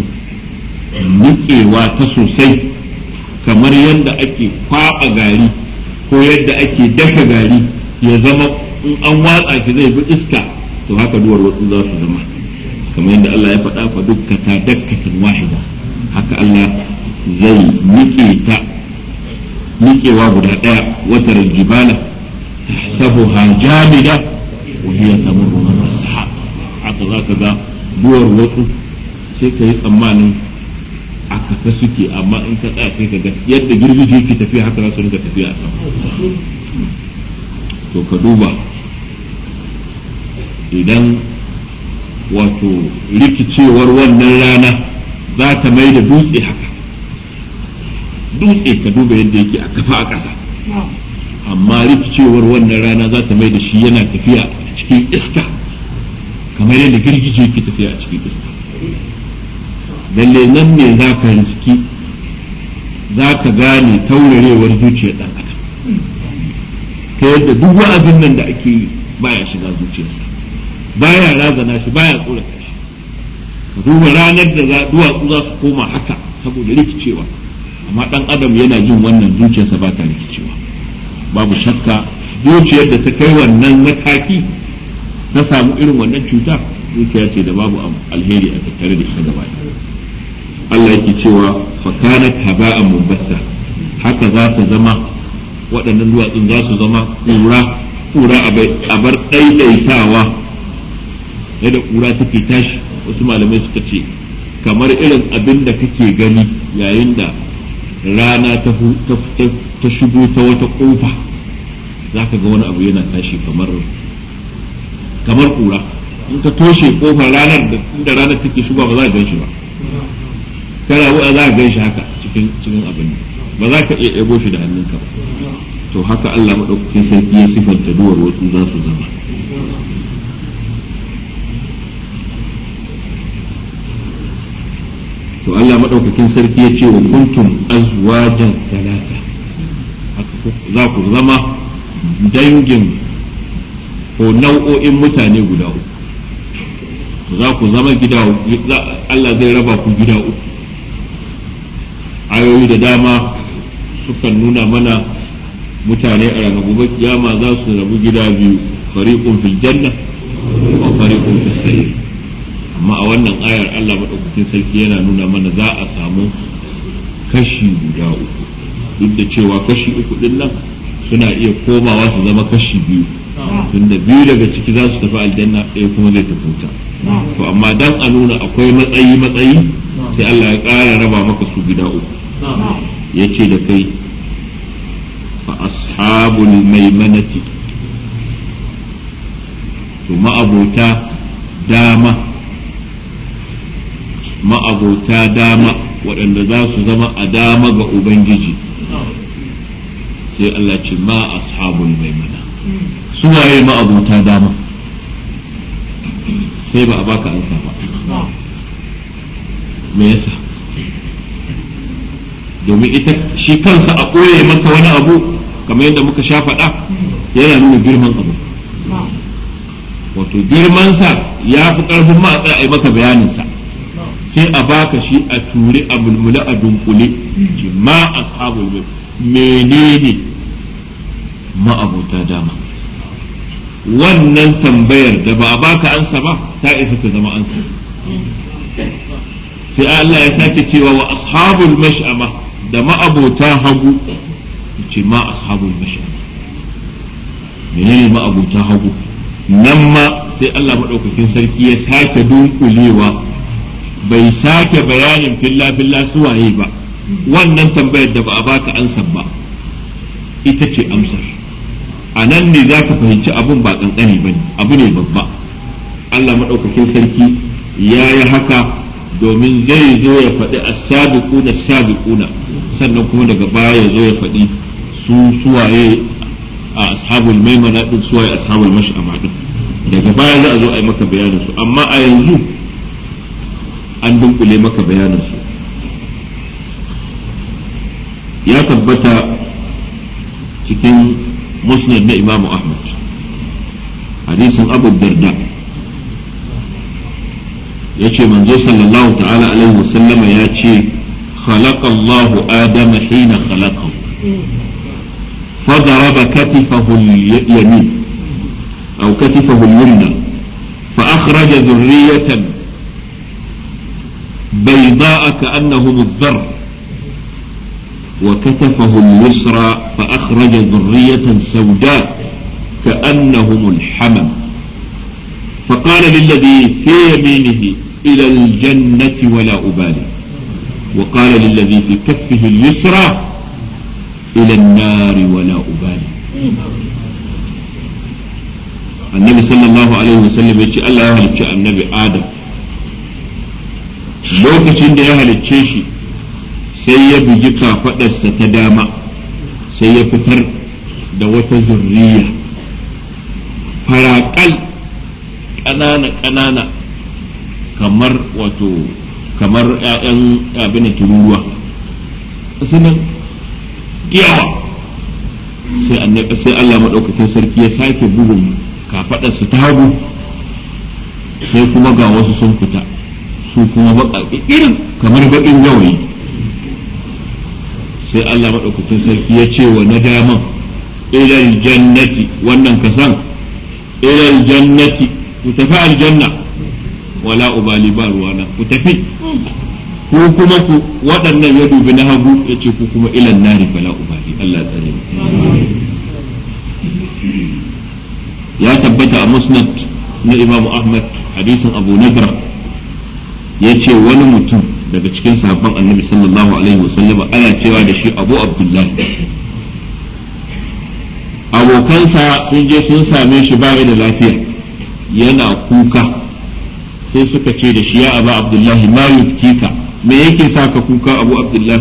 niƙewa ta sosai kamar yadda ake kwaɓa gari ko yadda ake daka gari ya zama in an watsa shi zai bi iska to haka duwar watsu za su zama kamar yadda Allah ya faɗa fa dukkata dakkatan wahida haka Allah zai niƙe ta niƙewa guda ɗaya watar jibala tahsabuha jamida wa hiya tamurru marra sahab haka zaka ga duwar watsu sai ka yi tsammanin a kafa suke amma in ka tsaya sai ka ga yadda girgije yake tafiya haka za su rinka tafiya a sama to ka duba idan wato rikicewar wannan rana za ta mai da dutse haka dutse ka duba yadda yake a kafa a ƙasa amma rikicewar wannan rana za ta mai da shi yana tafiya a cikin iska kamar yadda girgije yake tafiya a cikin iska lalle nan ne za ka riski za ka gane taurarewar zuciyar ɗan adam ta yadda duk wa'azin nan da ake yi baya shiga zuciyarsa baya razana shi baya tsorata shi ka duba ranar da duwatsu za su koma haka saboda rikicewa amma ɗan adam yana jin wannan zuciyarsa ba ta rikicewa babu shakka zuciyar da ta kai wannan mataki ta samu irin wannan cuta zuciya ce da babu alheri a tattare da ita gaba Allah yake cewa fakanat haba'an mubatta haka za ta zama waɗannan duwatsun za su zama ƙura ƙura a bar ɗaiɗaitawa yadda ƙura take tashi wasu malamai suka ce kamar irin abin da kake gani yayin da rana ta shigo ta wata ƙofa za ka ga wani abu yana tashi kamar kamar ƙura in ka toshe ƙofar ranar da inda ranar take shigo ba za ka gan shi ba kana buɗa za ka gan shi haka cikin cikin abin ba za ka iya ɗago shi da hannunka ba to haka Allah maɗaukakin sarki ya sifanta duwar wasu za su zama to Allah maɗaukakin sarki ya ce wa kuntum azwajan talata za ku zama dangin ko nau'o'in mutane guda uku za ku zama gida Allah zai raba ku gida uku ayoyi da dama sukan nuna mana mutane a ranar gobe kiyama za su rabu gida biyu fariqun fil janna wa fariqun fis sa'ir amma a wannan ayar Allah madaukakin sarki yana nuna mana za a samu kashi guda uku duk da cewa kashi uku din nan suna iya komawa su zama kashi biyu tunda biyu daga ciki za su tafi aljanna ɗaya kuma zai tafi wuta to amma dan a nuna akwai matsayi matsayi sai Allah ya ƙara raba maka su gida uku ya ce da kai fa ashabul maimanati to ma'abota dama ma'abota dama waɗanda za su zama a dama ga Ubangiji sai Allah ce ma ashabul maimana su waye ma'abota dama sai ba a baka ansa ba me yasa domin ita shi kansa a ɓoye maka wani abu kamar yadda muka sha faɗa yana nuna girman abu wato girmansa ya fi ƙarfin ma a tsaya a yi maka bayaninsa sai a baka shi a ture a mulmula a dunkule ce ma ashabul menene ma'abota dama wannan tambayar da ba a baka ansa ba ta isa ta zama ansa sai Allah ya sake cewa wa ashabul mash'ama da ma'abota hagu ce ma ashabul mash'ama menene ma'abota hagu nan ma sai Allah maɗaukakin sarki ya sake dunkulewa bai sake bayanin filla filla suwaye ba wannan tambayar da ba a baka ansa ba ita ce amsar a nan ne za ka fahimci abun ba ƙanƙani ba ne abu ne babba Allah maɗaukakin sarki ya yi haka domin zai zo ya faɗi a sabiquna sabiquna sannan kuma daga baya ya zo ya faɗi su suwaye a ashabul maimana din suwaye ashabul mash'ama din daga baya za a zo a yi maka bayanin su amma a yanzu an dunkule maka bayanin su ya tabbata cikin musnad na imamu ahmad hadisin abu darda ya ce manzo sallallahu ta'ala alaihi wasallama ya ce خلق الله آدم حين خلقه فضرب كتفه اليمين أو كتفه اليمنى فأخرج ذرية بيضاء كأنهم الذر وكتفه اليسرى فأخرج ذرية سوداء كأنهم الحمم فقال للذي في يمينه إلى الجنة ولا أبالي وقال للذي في كفه اليسرى إلى النار ولا أبالي النبي صلى الله عليه وسلم يقول الله يهلك النبي آدم lokacin da ya halicce shi sai ya bugi kafaɗarsa ta dama sai ya fitar da wata zurriya faraƙal ƙanana-ƙanana kamar wato kamar ‘ya'yan abin da tururuwa sunan yawa sai annabi sai Allah maɗaukakin sarki ya sake bugun kafaɗarsa ta hagu sai kuma ga wasu sun fita su kuma baƙaƙi irin kamar baƙin gawayi sai Allah maɗaukakin sarki ya ce wa na daman ilal jannati wannan kasan ilal jannati ku tafi aljanna wala ubali ba ruwana ku tafi ku kuma ku waɗannan ya dubi na hagu ya ce ku kuma ilan nari fala ubali Allah tsare ya tabbata a musnad na Imam Ahmad hadisin Abu Nadra ya ce wani mutum daga cikin sahabban annabi sallallahu alaihi wasallama ana cewa da shi Abu Abdullahi abokansa sun je sun same shi ba da lafiya yana kuka sai suka ce da shi ya aba abdullahi ma yubkika me yake sa ka kuka abu abdullahi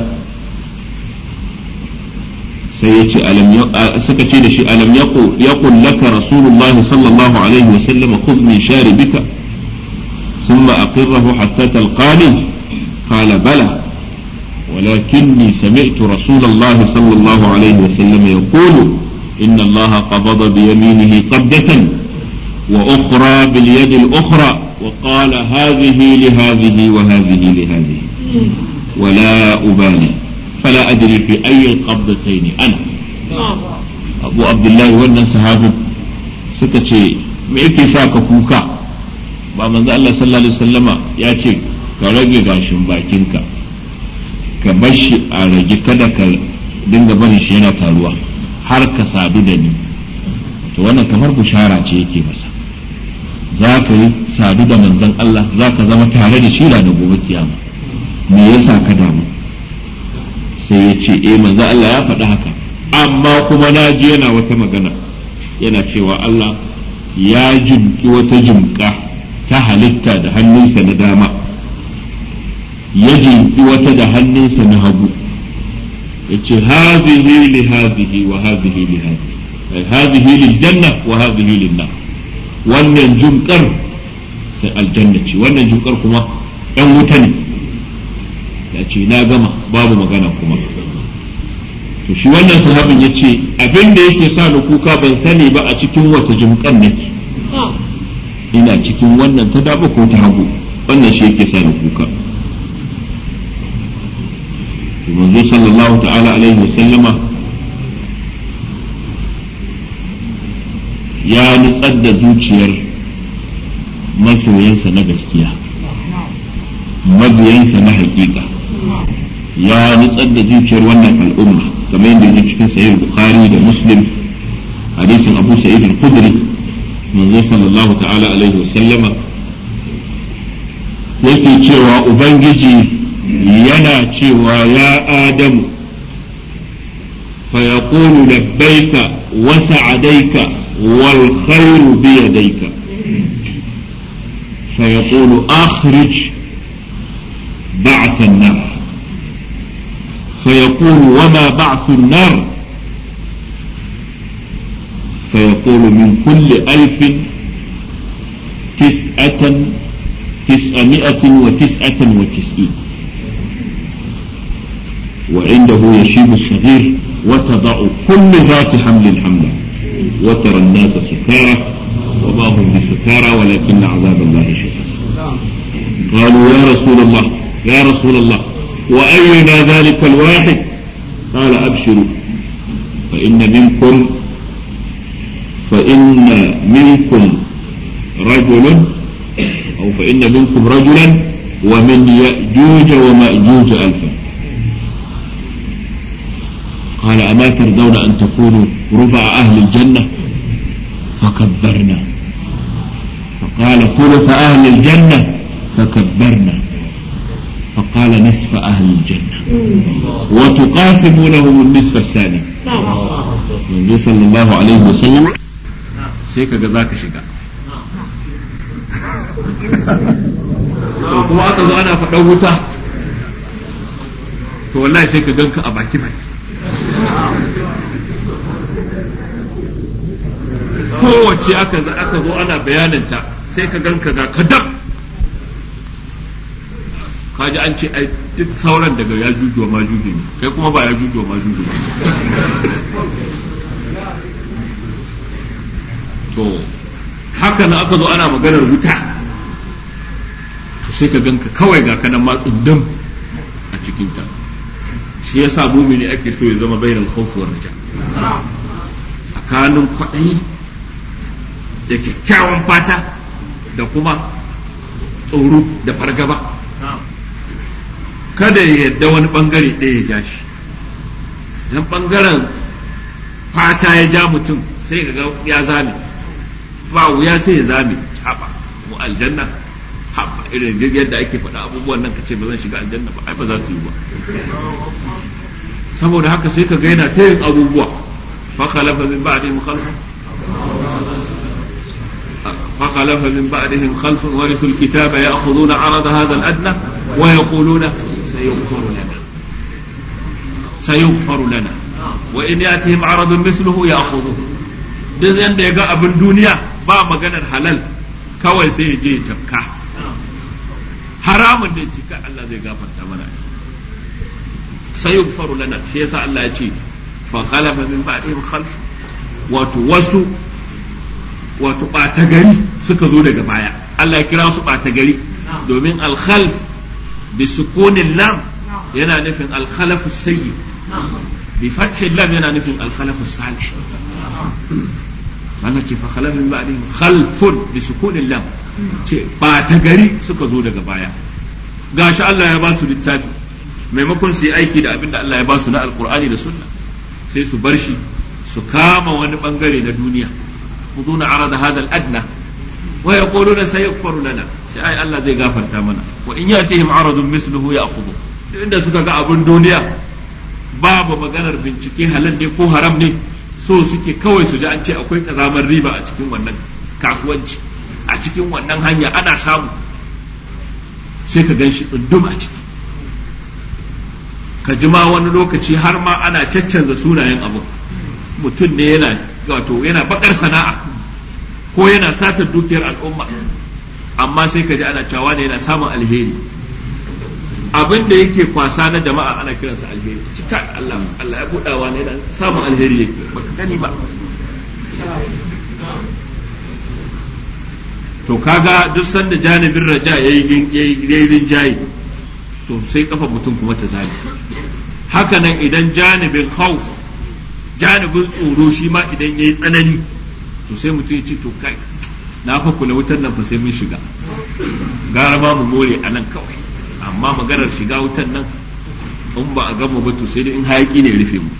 sai ya ce suka ce da shi alam yaqul laka rasulullahi sallallahu alaihi wa sallam khudh min sharibika ثم أقره حتى تلقاني قال بلى ولكني سمعت رسول الله صلى الله عليه وسلم يقول إن الله قبض بيمينه قبضة وأخرى باليد الأخرى وقال هذه لهذه وهذه لهذه ولا أبالي فلا أدري في أي القبضتين أنا أبو عبد الله wannan sahabin suka ce me yake sa ka kuka ba manzo Allah sallallahu alaihi wasallama ya ce ka rage gashin bakinka ka bar shi a rage kada ka dinga barin shi yana taruwa har ka sadu da ni to wannan kamar bushara ce yake masa za ka yi sadu da manzon Allah za ka zama tare da shi da gobe kiyama me yasa ka damu sai ya ce eh manzo Allah ya faɗi haka amma kuma na ji yana wata magana yana cewa Allah ya jimki wata jimka ta halitta da hannunsa na dama ya jimki wata da hannunsa na hagu ya ce hazihi li hazihi wa hazihi li hazihi hazihi lil janna wa hazihi lin nar wannan jimkar ta aljanna ce wannan jimkar kuma ɗan wuta ne ya ce na gama babu magana kuma to shi wannan sahabin ya ce abin da yake sa ni kuka ban sani ba a cikin wata jimkan nake ina cikin wannan ta daba ko ta hagu wannan shi yake sa ni kuka manzo sallallahu ta'ala alaihi wa sallama ya nutsar da zuciyar masoyansa na gaskiya mabiyansa na hakika ya nutsar da zuciyar wannan al'umma kamar yadda yake cikin sahih bukhari da muslim hadisin abu sa'id al-khudri manzo sallallahu ta'ala alaihi wasallama yake cewa ubangiji yana cewa ya adamu فيقول لبيك وسعديك والخير بيديك فيقول أخرج بعث النار فيقول وما بعث النار فيقول من كل ألف تسعة تسعمائة وتسعة وتسعين وعنده يشيب الصغير وتضع كل ذات حمل حملا وترى الناس سكارى وما هم بسكارى ولكن عذاب الله شديد قالوا يا رسول الله يا رسول الله وأينا ذلك الواحد قال أبشروا فإن منكم فإن منكم رجل أو فإن منكم رجلا ومن يأجوج ومأجوج ألفا قال أما ترضون أن تكونوا ربع أهل الجنة فكبرنا فقال ثلث أهل الجنة فكبرنا فقال نصف أهل الجنة وتقاسمونهم النصف الثاني النبي صلى الله عليه وسلم sai ka ga za ka shiga to kuma aka zo ana faɗan wuta to wallahi sai ka ganka a baki baki kowace aka aka zo ana bayananta sai ka ganka ga kadam kaji an ce ai duk sauran daga ya juju wa majuju ne kai kuma ba ya juju wa majuju ba to haka na aka zo ana maganar wuta to sai ka ganka kawai ga kanan matsin dam a cikinta shi yasa mumini ake so ya zama bainal khawf war raja tsakanin kwaɗayi da kyakkyawan fata da kuma tsoro da fargaba kada ya yadda wani bangare ɗaya ya ja shi idan bangaren fata ya ja mutum sai ga ya zame ba wuya sai ya zame haɓa mu aljanna haɓa irin duk yadda ake faɗa abubuwan nan ka ce ba zan shiga aljanna ba ai ba za su yi ba saboda haka sai ka ga yana ta yin abubuwa fa khalafa min ba'dihim khalfun fa khalafa min ba'dihim khalfun warithu alkitaba ya'khuduna 'arada hadha al-adna wa yaquluna sayughfaru lana sayughfaru lana wa in yatihim 'aradun mithluhu ya'khudhuhu duk yanda ya ga abin duniya ba maganar halal kawai sai ya je ya tafka haramun ne cika Allah zai gafarta mana sai yughfaru lana shi yasa Allah ya ce fa khalafa min ba'dihim khalf wato wasu wato ɓata gari suka zo daga baya Allah ya kira su ɓata gari domin alkhalf bi sukunin lam yana nufin alkhalafu sayyi bi fathi lam yana nufin alkhalafu salih Allah ce fa khalafa min ba'dihim khalfun bi sukunin lam ce ɓata gari suka zo daga baya gashi Allah ya ba su littafi maimakon su yi aiki da abin da Allah ya ba su na alkur'ani da sunna sai su bar shi su kama wani bangare na duniya khuduna arada hada al-adna wa yaquluna sayaghfaru lana sai ai Allah zai gafarta mana wa in yatihim aradun misluhu ya'khudhu duk inda suka ga abun duniya babu maganar bincike halal ne ko haram ne so suke kawai su ji an ce akwai kazamar riba a cikin wannan kasuwanci a cikin wannan hanya ana samu sai ka gan shi tsundum a ciki ka ji ma wani lokaci har ma ana caccanza sunayen abu mutum ne yana wato yana bakar sana'a ko yana satar dukiyar al'umma amma sai ka ji ana cewa ne yana samun alheri abin da yake kwasa na jama'a ana kiransa alheri cika Allah Allah ya budawa ne yana samun alheri yake baka gani ba to kaga duk sanda janibin raja yayi yayi rinjaye to sai kafa mutum kuma ta zabi haka nan idan janibin khawf janibin tsoro shi ma idan yayi tsanani to sai mutum ya ce to kai na fa kula wutar nan fa sai mun shiga gara ma mu more a nan kawai amma maganar shiga wutar nan in ba a gama ba to sai dai in hayaki ne rufe mu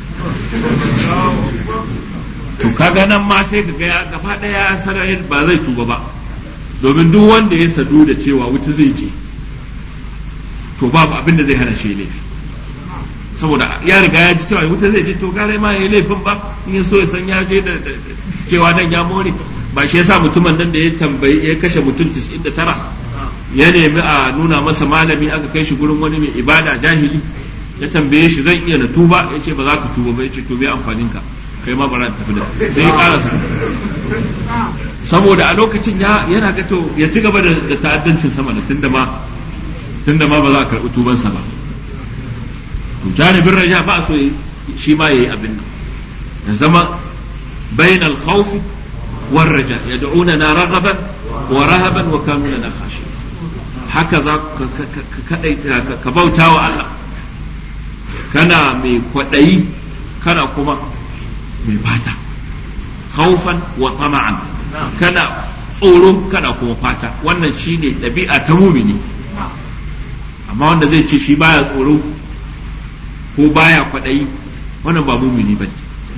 to kaga nan ma sai ka ga gaba daya sarayar ba zai tuba ba domin duk wanda ya sadu da cewa wuta zai je to babu abin da zai hana shi laifi saboda ya riga ya ji cewa wuta zai je to gare ma ya laifin ba in ya so ya san ya je da cewa nan ya more ba shi yasa mutumin nan da ya tambayi ya kashe mutum 99 ya nemi a nuna masa malami aka kai shi gurin wani mai ibada jahili ya tambaye shi zan iya na tuba ya ce ba za ka tuba ba ya ce to bai amfanin ka kai ma bara tafi da sai ya karasa saboda a lokacin ya yana ga to ya ci gaba da ta'addancin sama da tunda ma tunda ma ba za a karɓi tubansa ba to janibin raja ba so shi ma yayi abin nan ya zama bainal khawf war raja yad'unana raghaban wa rahaban wa kanu lana khashiyin haka za ka bauta wa Allah kana mai kwaɗayi kana kuma mai fata khawfan wa tama'an kana tsoro kana kuma fata wannan shine ɗabi'a ta mumini amma wanda zai ce shi baya tsoro ko baya kwaɗayi wannan ba mumini ba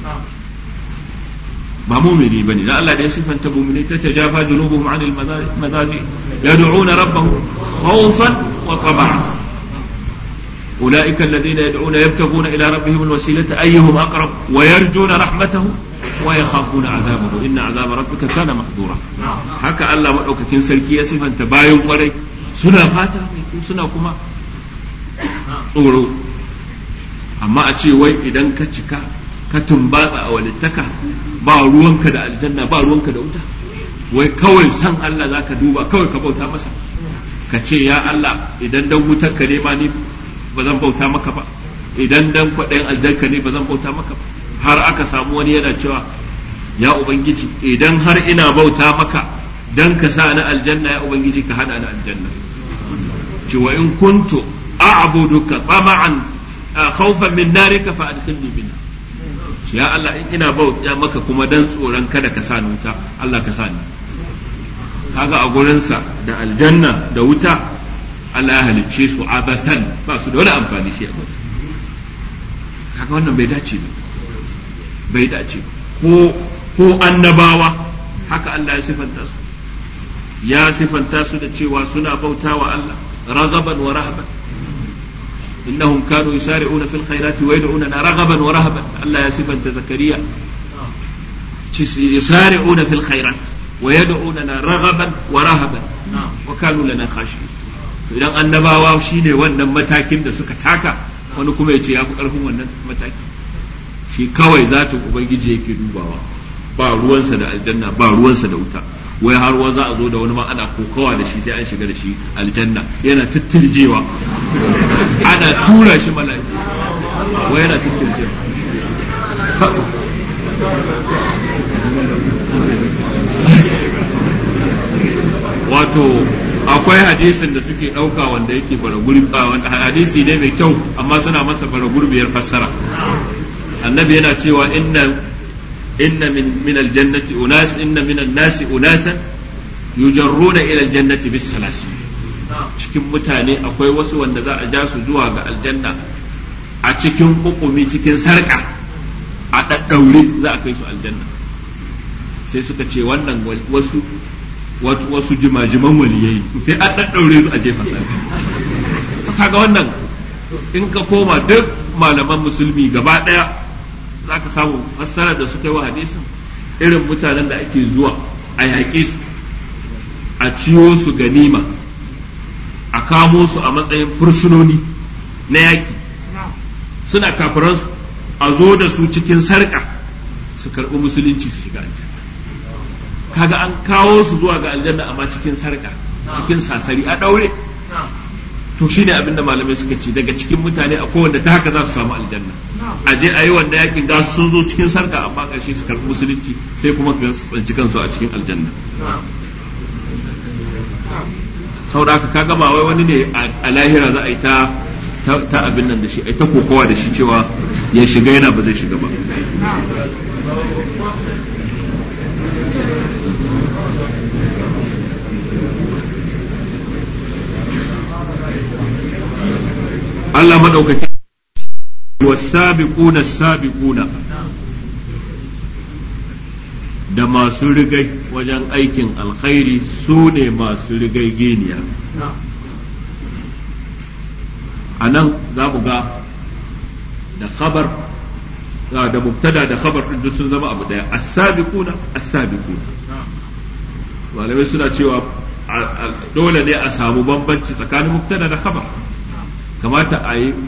ba mumini bane dan Allah da ya sifanta mumini ta tajafa junubuhum anil madaji yad'una rabbahum khawfan wa tama'an أولئك الذين يدعون يبتغون إلى ربهم الوسيلة أيهم أقرب ويرجون رحمته ويخافون عذابه إن عذاب ربك كان محظورا هكا الله مدعوك سلكي يسف أنت باين وري سنة فاتا سنة كما tsoro amma a ce wai idan ka cika ka tumbatsa a walittaka ba ruwanka da aljanna ba ruwanka da wuta wai kawai san Allah za ka duba kawai ka bauta masa ka ce ya Allah idan dan wutar ka ne ma ni ba zan bauta maka ba idan dan kwaɗayin aljanka ne ba zan bauta maka ba har aka samu wani yana cewa ya ubangiji idan har ina bauta maka dan ka sa ni aljanna ya ubangiji ka hana ni aljanna cewa in kuntu a'buduka tama'an khawfan min narika fa adkhilni minha ya Allah in ina bauta maka kuma dan tsoron kada ka sa ni wuta Allah ka sa ni kaga a gurinsa da aljanna da wuta Allah ya halicce su abathan ba su da wani amfani shi a kansu kaga wannan bai dace ba bai dace ko ko annabawa haka Allah ya sifanta su ya sifanta su da cewa suna bautawa Allah ragaban wa rahaban innahum kanu yusari'una fil khairati wa yad'unana ragaban wa rahaban Allah ya sifanta zakariya yusari'una fil khairat wa yad'unana ragaban wa rahaban wa kanu lana khashiyin idan annabawa shine wannan matakin da suka taka wani kuma ya ce ya fi ƙarfin wannan mataki shi kawai zatin ubangiji yake dubawa ba ruwansa da aljanna ba ruwansa da wuta wai har wa za a zo da wani ma ana kokawa da shi sai an shiga da shi aljanna yana tattirjewa ana tura shi mala'iku wai yana tattirjewa wato akwai hadisin da suke ɗauka wanda yake bara gurbi hadisi ne mai kyau amma suna masa bara gurbiyar fassara annabi yana cewa inna inna min min aljannati unas inna min an-nasi unasan yujarruna ila aljannati bis salasi cikin mutane akwai wasu wanda za a ja su zuwa ga aljanna a cikin hukumi cikin sarka a daddaure za a kai su aljanna sai suka ce wannan wasu wasu jimajiman waliyai sai an daddaure su a jefa sarki to kaga wannan in ka koma duk malaman musulmi gaba daya za ka samu fassara da suka yi wa hadisin irin mutanen da ake zuwa a yaƙi su a ciyo su ganima a kamo su a matsayin fursunoni na yaƙi suna kafiransu a zo da su cikin sarƙa su karɓi musulunci su shiga aljanna kaga an kawo su zuwa ga aljanna amma cikin sarƙa cikin sasari a ɗaure to shine abin da malamai suka ce daga cikin mutane a wanda ta haka za su samu aljanna a je a yi wanda yakin ga sun zo cikin sarka amma ƙarshe su karɓi musulunci sai kuma ka tsanci kansu a cikin aljanna saboda haka kaga ba wai wani ne a lahira za a yi ta ta abin nan da shi ai ta kokowa da shi cewa ya shiga yana ba zai shiga ba Allah maɗaukaki wasabiquna sabiquna da masu rigai wajen aikin alkhairi su ne masu rigai geniya a nan za mu ga da khabar da mubtada da khabar duk sun zama abu daya as-sabiquna as-sabiquna malamai suna cewa dole ne a samu bambanci tsakanin mubtada da khabar kamata a yi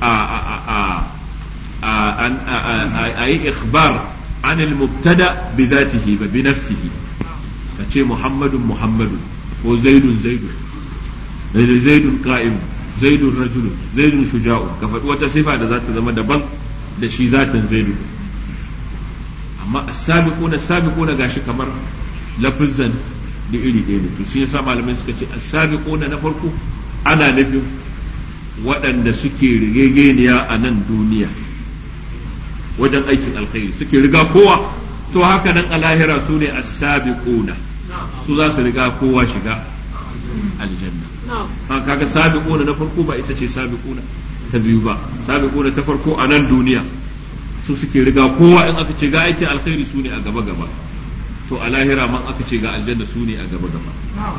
a yi ikhbar عن المبتدا بذاته بنفسه كتشي محمد محمد وزيد زيد زيد قائم زيد رجل زيد شجاع كفت وتصفة ذات زمان دبن da shi zatin zaidu amma as-sabiquna as-sabiquna gashi kamar lafizan da iri ɗaya ne to shi yasa malamai suka ce as-sabiquna na farko ana nufin waɗanda suke rigegeniya a nan duniya wajen aikin alkhairi suke riga kowa to haka nan a lahira su ne as-sabiquna su za su riga kowa shiga aljanna ha kaga sabiquna na farko ba ita ce sabiquna ta biyu ba sabiquna ta farko a nan duniya su suke riga kowa in aka ce ga aikin alkhairi su ne a gaba gaba to a lahira man aka ce ga aljanna su ne a gaba gaba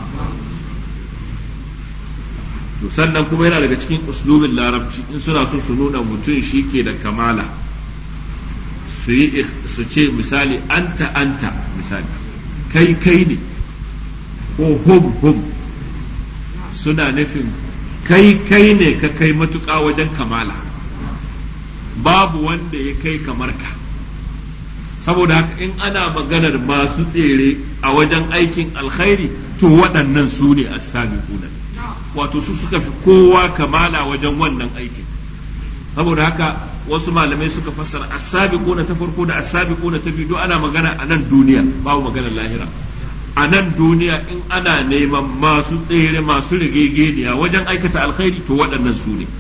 to sannan kuma yana daga cikin uslubin larabci in suna so su nuna mutum shi ke da kamala su yi su ce misali anta anta misali kai kai ne ko hum hum suna nufin kai kai ne ka kai matuƙa wajen kamala babu wanda ya kai kamar ka saboda haka in ana maganar masu tsere a wajen aikin alkhairi to waɗannan su ne as-sabiquna wato su suka fi kowa kamala wajen wannan aikin saboda haka wasu malamai suka fassara as-sabiquna ta farko da as-sabiquna ta biyu ana magana a nan duniya babu maganar lahira a nan duniya in ana neman masu tsere masu rigegeniya wajen aikata alkhairi to waɗannan su ne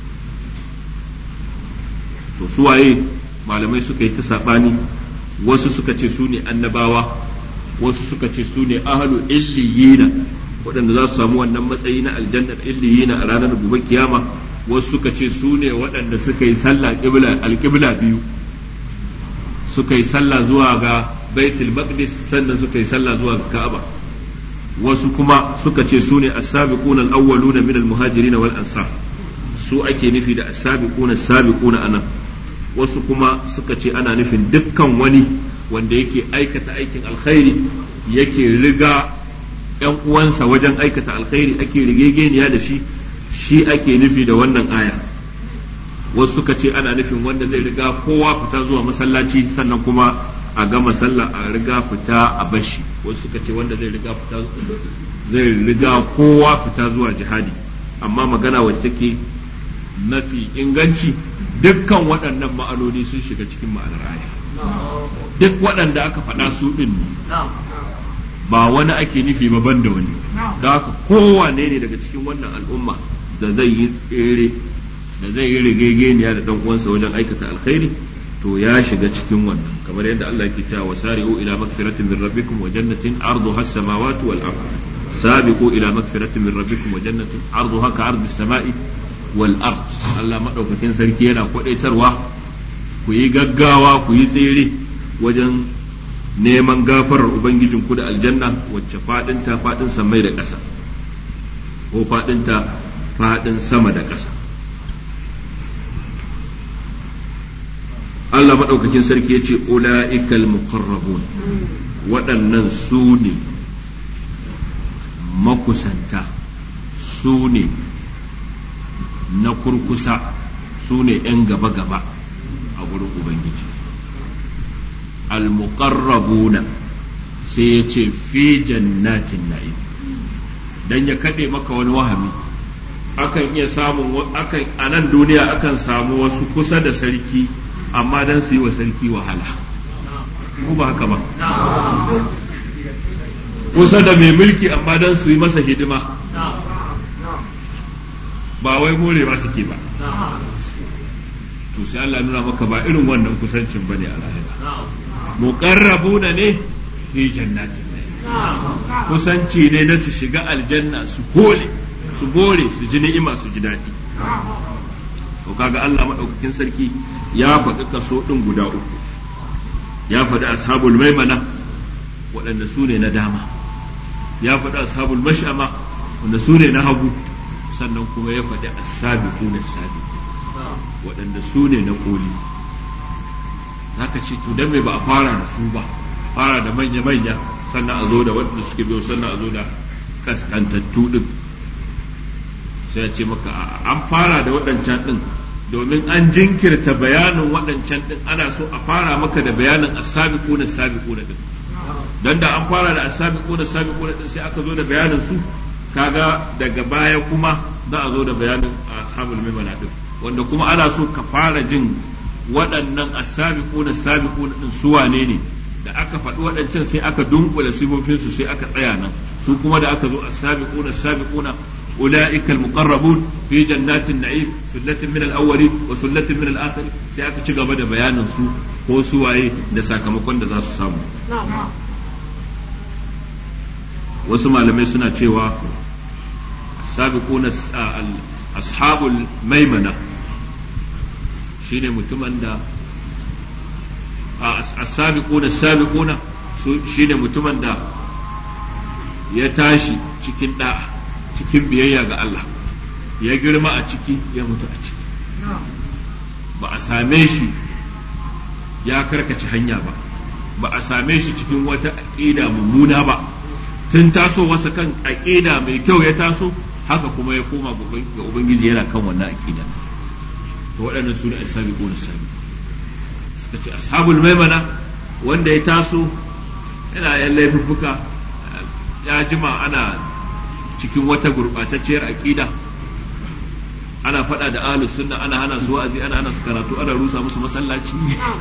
to su waye malamai suka yi ta saɓani wasu suka ce su ne annabawa wasu suka ce su ne ahalu illiyina waɗanda za su samu wannan matsayi na aljanna illiyina a ranar gobe kiyama wasu suka ce su ne waɗanda suka yi sallah alƙibla biyu suka yi sallah zuwa ga baitul maqdis sannan suka yi sallah zuwa ga ka'aba wasu kuma suka ce su ne as-sabiquna al-awwaluna min al-muhajirin wal ansar su ake nufi da as-sabiquna as-sabiquna anan wasu kuma suka ce ana nufin dukkan wani wanda yake aikata aikin alkhairi yake riga ‘yan uwansa wajen aikata alkhairi ake rigegeniya da shi shi ake nufi da wannan aya wasu suka ce ana nufin wanda zai riga kowa fita zuwa masallaci sannan kuma a gama sallah a riga fita a bashi wasu suka ce wanda zai riga fita zai riga kowa fita zuwa jihadi amma magana wacce take mafi inganci dukkan waɗannan ma'anoni sun shiga cikin ma'anar aya duk waɗanda aka faɗa su ɗin ba wani ake nufi ba ban da wani da haka kowane ne daga cikin wannan al'umma da zai yi tsere da zai yi rigegeniya da dan uwansa wajen aikata alkhairi to ya shiga cikin wannan kamar yadda Allah yake cewa wasari'u ila magfiratin min rabbikum wa jannatin arduha as-samawati wal ard sabiqu ila magfiratin min rabbikum wa jannatin arduha ka ardi as-sama'i wal ard Allah madaukakin sarki yana kwadaitarwa ku yi gaggawa ku yi tsere wajen neman gafarar ubangijin ku da aljanna wacce fadinta fadin samai da ƙasa ko fadinta fadin sama da ƙasa Allah maɗaukakin sarki ya ce ula'ikal muqarrabun waɗannan su ne makusanta su ne na kurkusa su ne ‘yan gaba-gaba a gurin Ubangiji al-muqarrabuna sai ya ce fi jannatin na'im dan ya kaɗe maka wani wahami akan iya samun akan a nan duniya akan samu wasu kusa da sarki amma dan su yi wa sarki wahala ko ba haka ba kusa da mai mulki amma dan su yi masa hidima ba wai more ba suke ba to sai Allah nuna maka ba irin wannan kusancin bane a lahira muqarrabuna ne fi jannatin kusanci ne na su shiga aljanna su hole su bore su ji ni'ima su ji daɗi to kaga Allah madaukakin sarki ya faɗi kaso ɗin guda uku ya faɗi ashabul maimana waɗanda su ne na dama ya faɗi ashabul mash'ama wanda su ne na hagu sannan kuma ya faɗi asabiqu na sabi waɗanda su ne na koli zaka ce to dan me ba a fara da su ba fara da manya manya sannan a zo da waɗanda suke biyo sannan a zo da kaskantattu din sai ya ce maka an fara da waɗancan din domin an jinkirta bayanin waɗancan ɗin ana so a fara maka da bayanin asabiqu na sabiqu na ɗin dan da an fara da asabiqu na sabiqu na ɗin sai aka zo da bayanin su kaga daga baya kuma za a zo da bayanin ashabul maimana ɗin wanda kuma ana so ka fara jin waɗannan asabiqu na sabiqu na ɗin su wane ne da aka faɗi waɗancan sai aka dunkula sifofinsu sai aka tsaya nan su kuma da aka zo asabiqu na sabiqu na أولئك المقربون في جنات النعيم ثلة من الأولين وثلة من الآخرين sai aka ci gaba da bayanin su ko su waye da sakamakon da za su samu wasu malamai suna cewa sabiquna ashabul maimana shine mutumin da as-sabiquna sabiquna shine mutumin da ya tashi cikin da'a cikin biyayya ga Allah ya girma a ciki ya mutu a ciki ba a same shi ya karkace hanya ba ba a same shi cikin wata aƙida mummuna ba tun taso wasa kan aƙida mai kyau ya taso haka kuma ya koma ga ubangiji yana kan wannan aƙida to waɗannan su ne asabi ko sabi suka ce ashabul maimana wanda ya taso yana yan laifuffuka ya jima ana cikin wata gurɓatacciyar aƙida ana faɗa da ahlus sunna ana hana su wa'azi ana hana su karatu ana rusa musu masallaci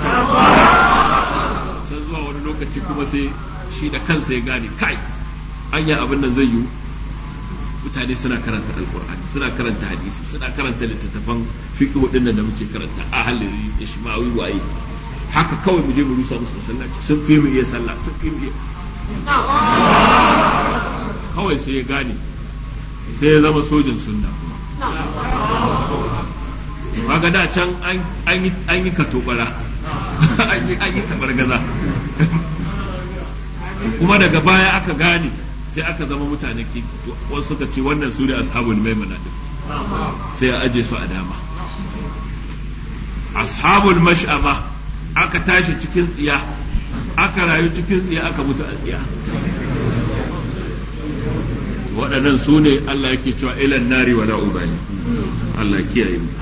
can zuwa wani lokaci kuma sai shi da kansa ya gane kai anya abin nan zai yiwu mutane suna karanta alkur'ani suna karanta hadisi suna karanta littattafan fiqh dinnan da muke karanta ahaliri ishmawi waye haka kawai mu je mu rusa musu masallaci sun fi mu iya sallah sun fi mu iya kawai sai ya gane sai ya zama sojin sunna kaga da can an yi katobara an yi gaza kuma daga baya aka gane sai aka zama mutanen kinki wasu suka ce wannan su ne ashabul maimuna din sai a aje su a dama ashabul mash'ama aka tashi cikin tsiya aka rayu cikin tsiya aka mutu a tsiya waɗannan su ne Allah yake cewa ilan nari wa ubali Allah kiyaye mu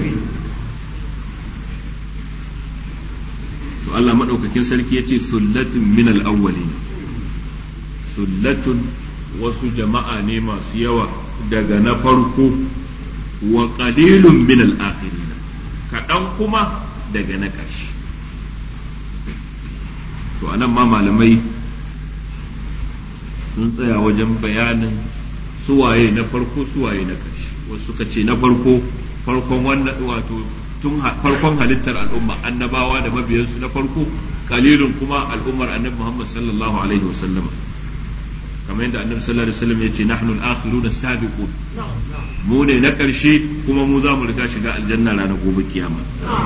to Allah madaukakin sarki yace sullatun min al-awwalin sullatun wasu jama'a ne masu yawa daga na farko wa qalilun min al-akhirin kaɗan kuma daga na ƙarshe to anan ma malamai sun tsaya wajen bayanin suwaye na farko suwaye na ƙarshe wasu suka ce na farko farkon wannan wato tun farkon halittar al'umma annabawa da mabiyansu na farko kalilun kuma al'ummar annabi Muhammad sallallahu alaihi wasallam kamar yadda annabi sallallahu alaihi wasallam yace nahnu al-akhiruna sabiqun mu ne na ƙarshe kuma mu za mu riga shiga aljanna ranar gobe kiyama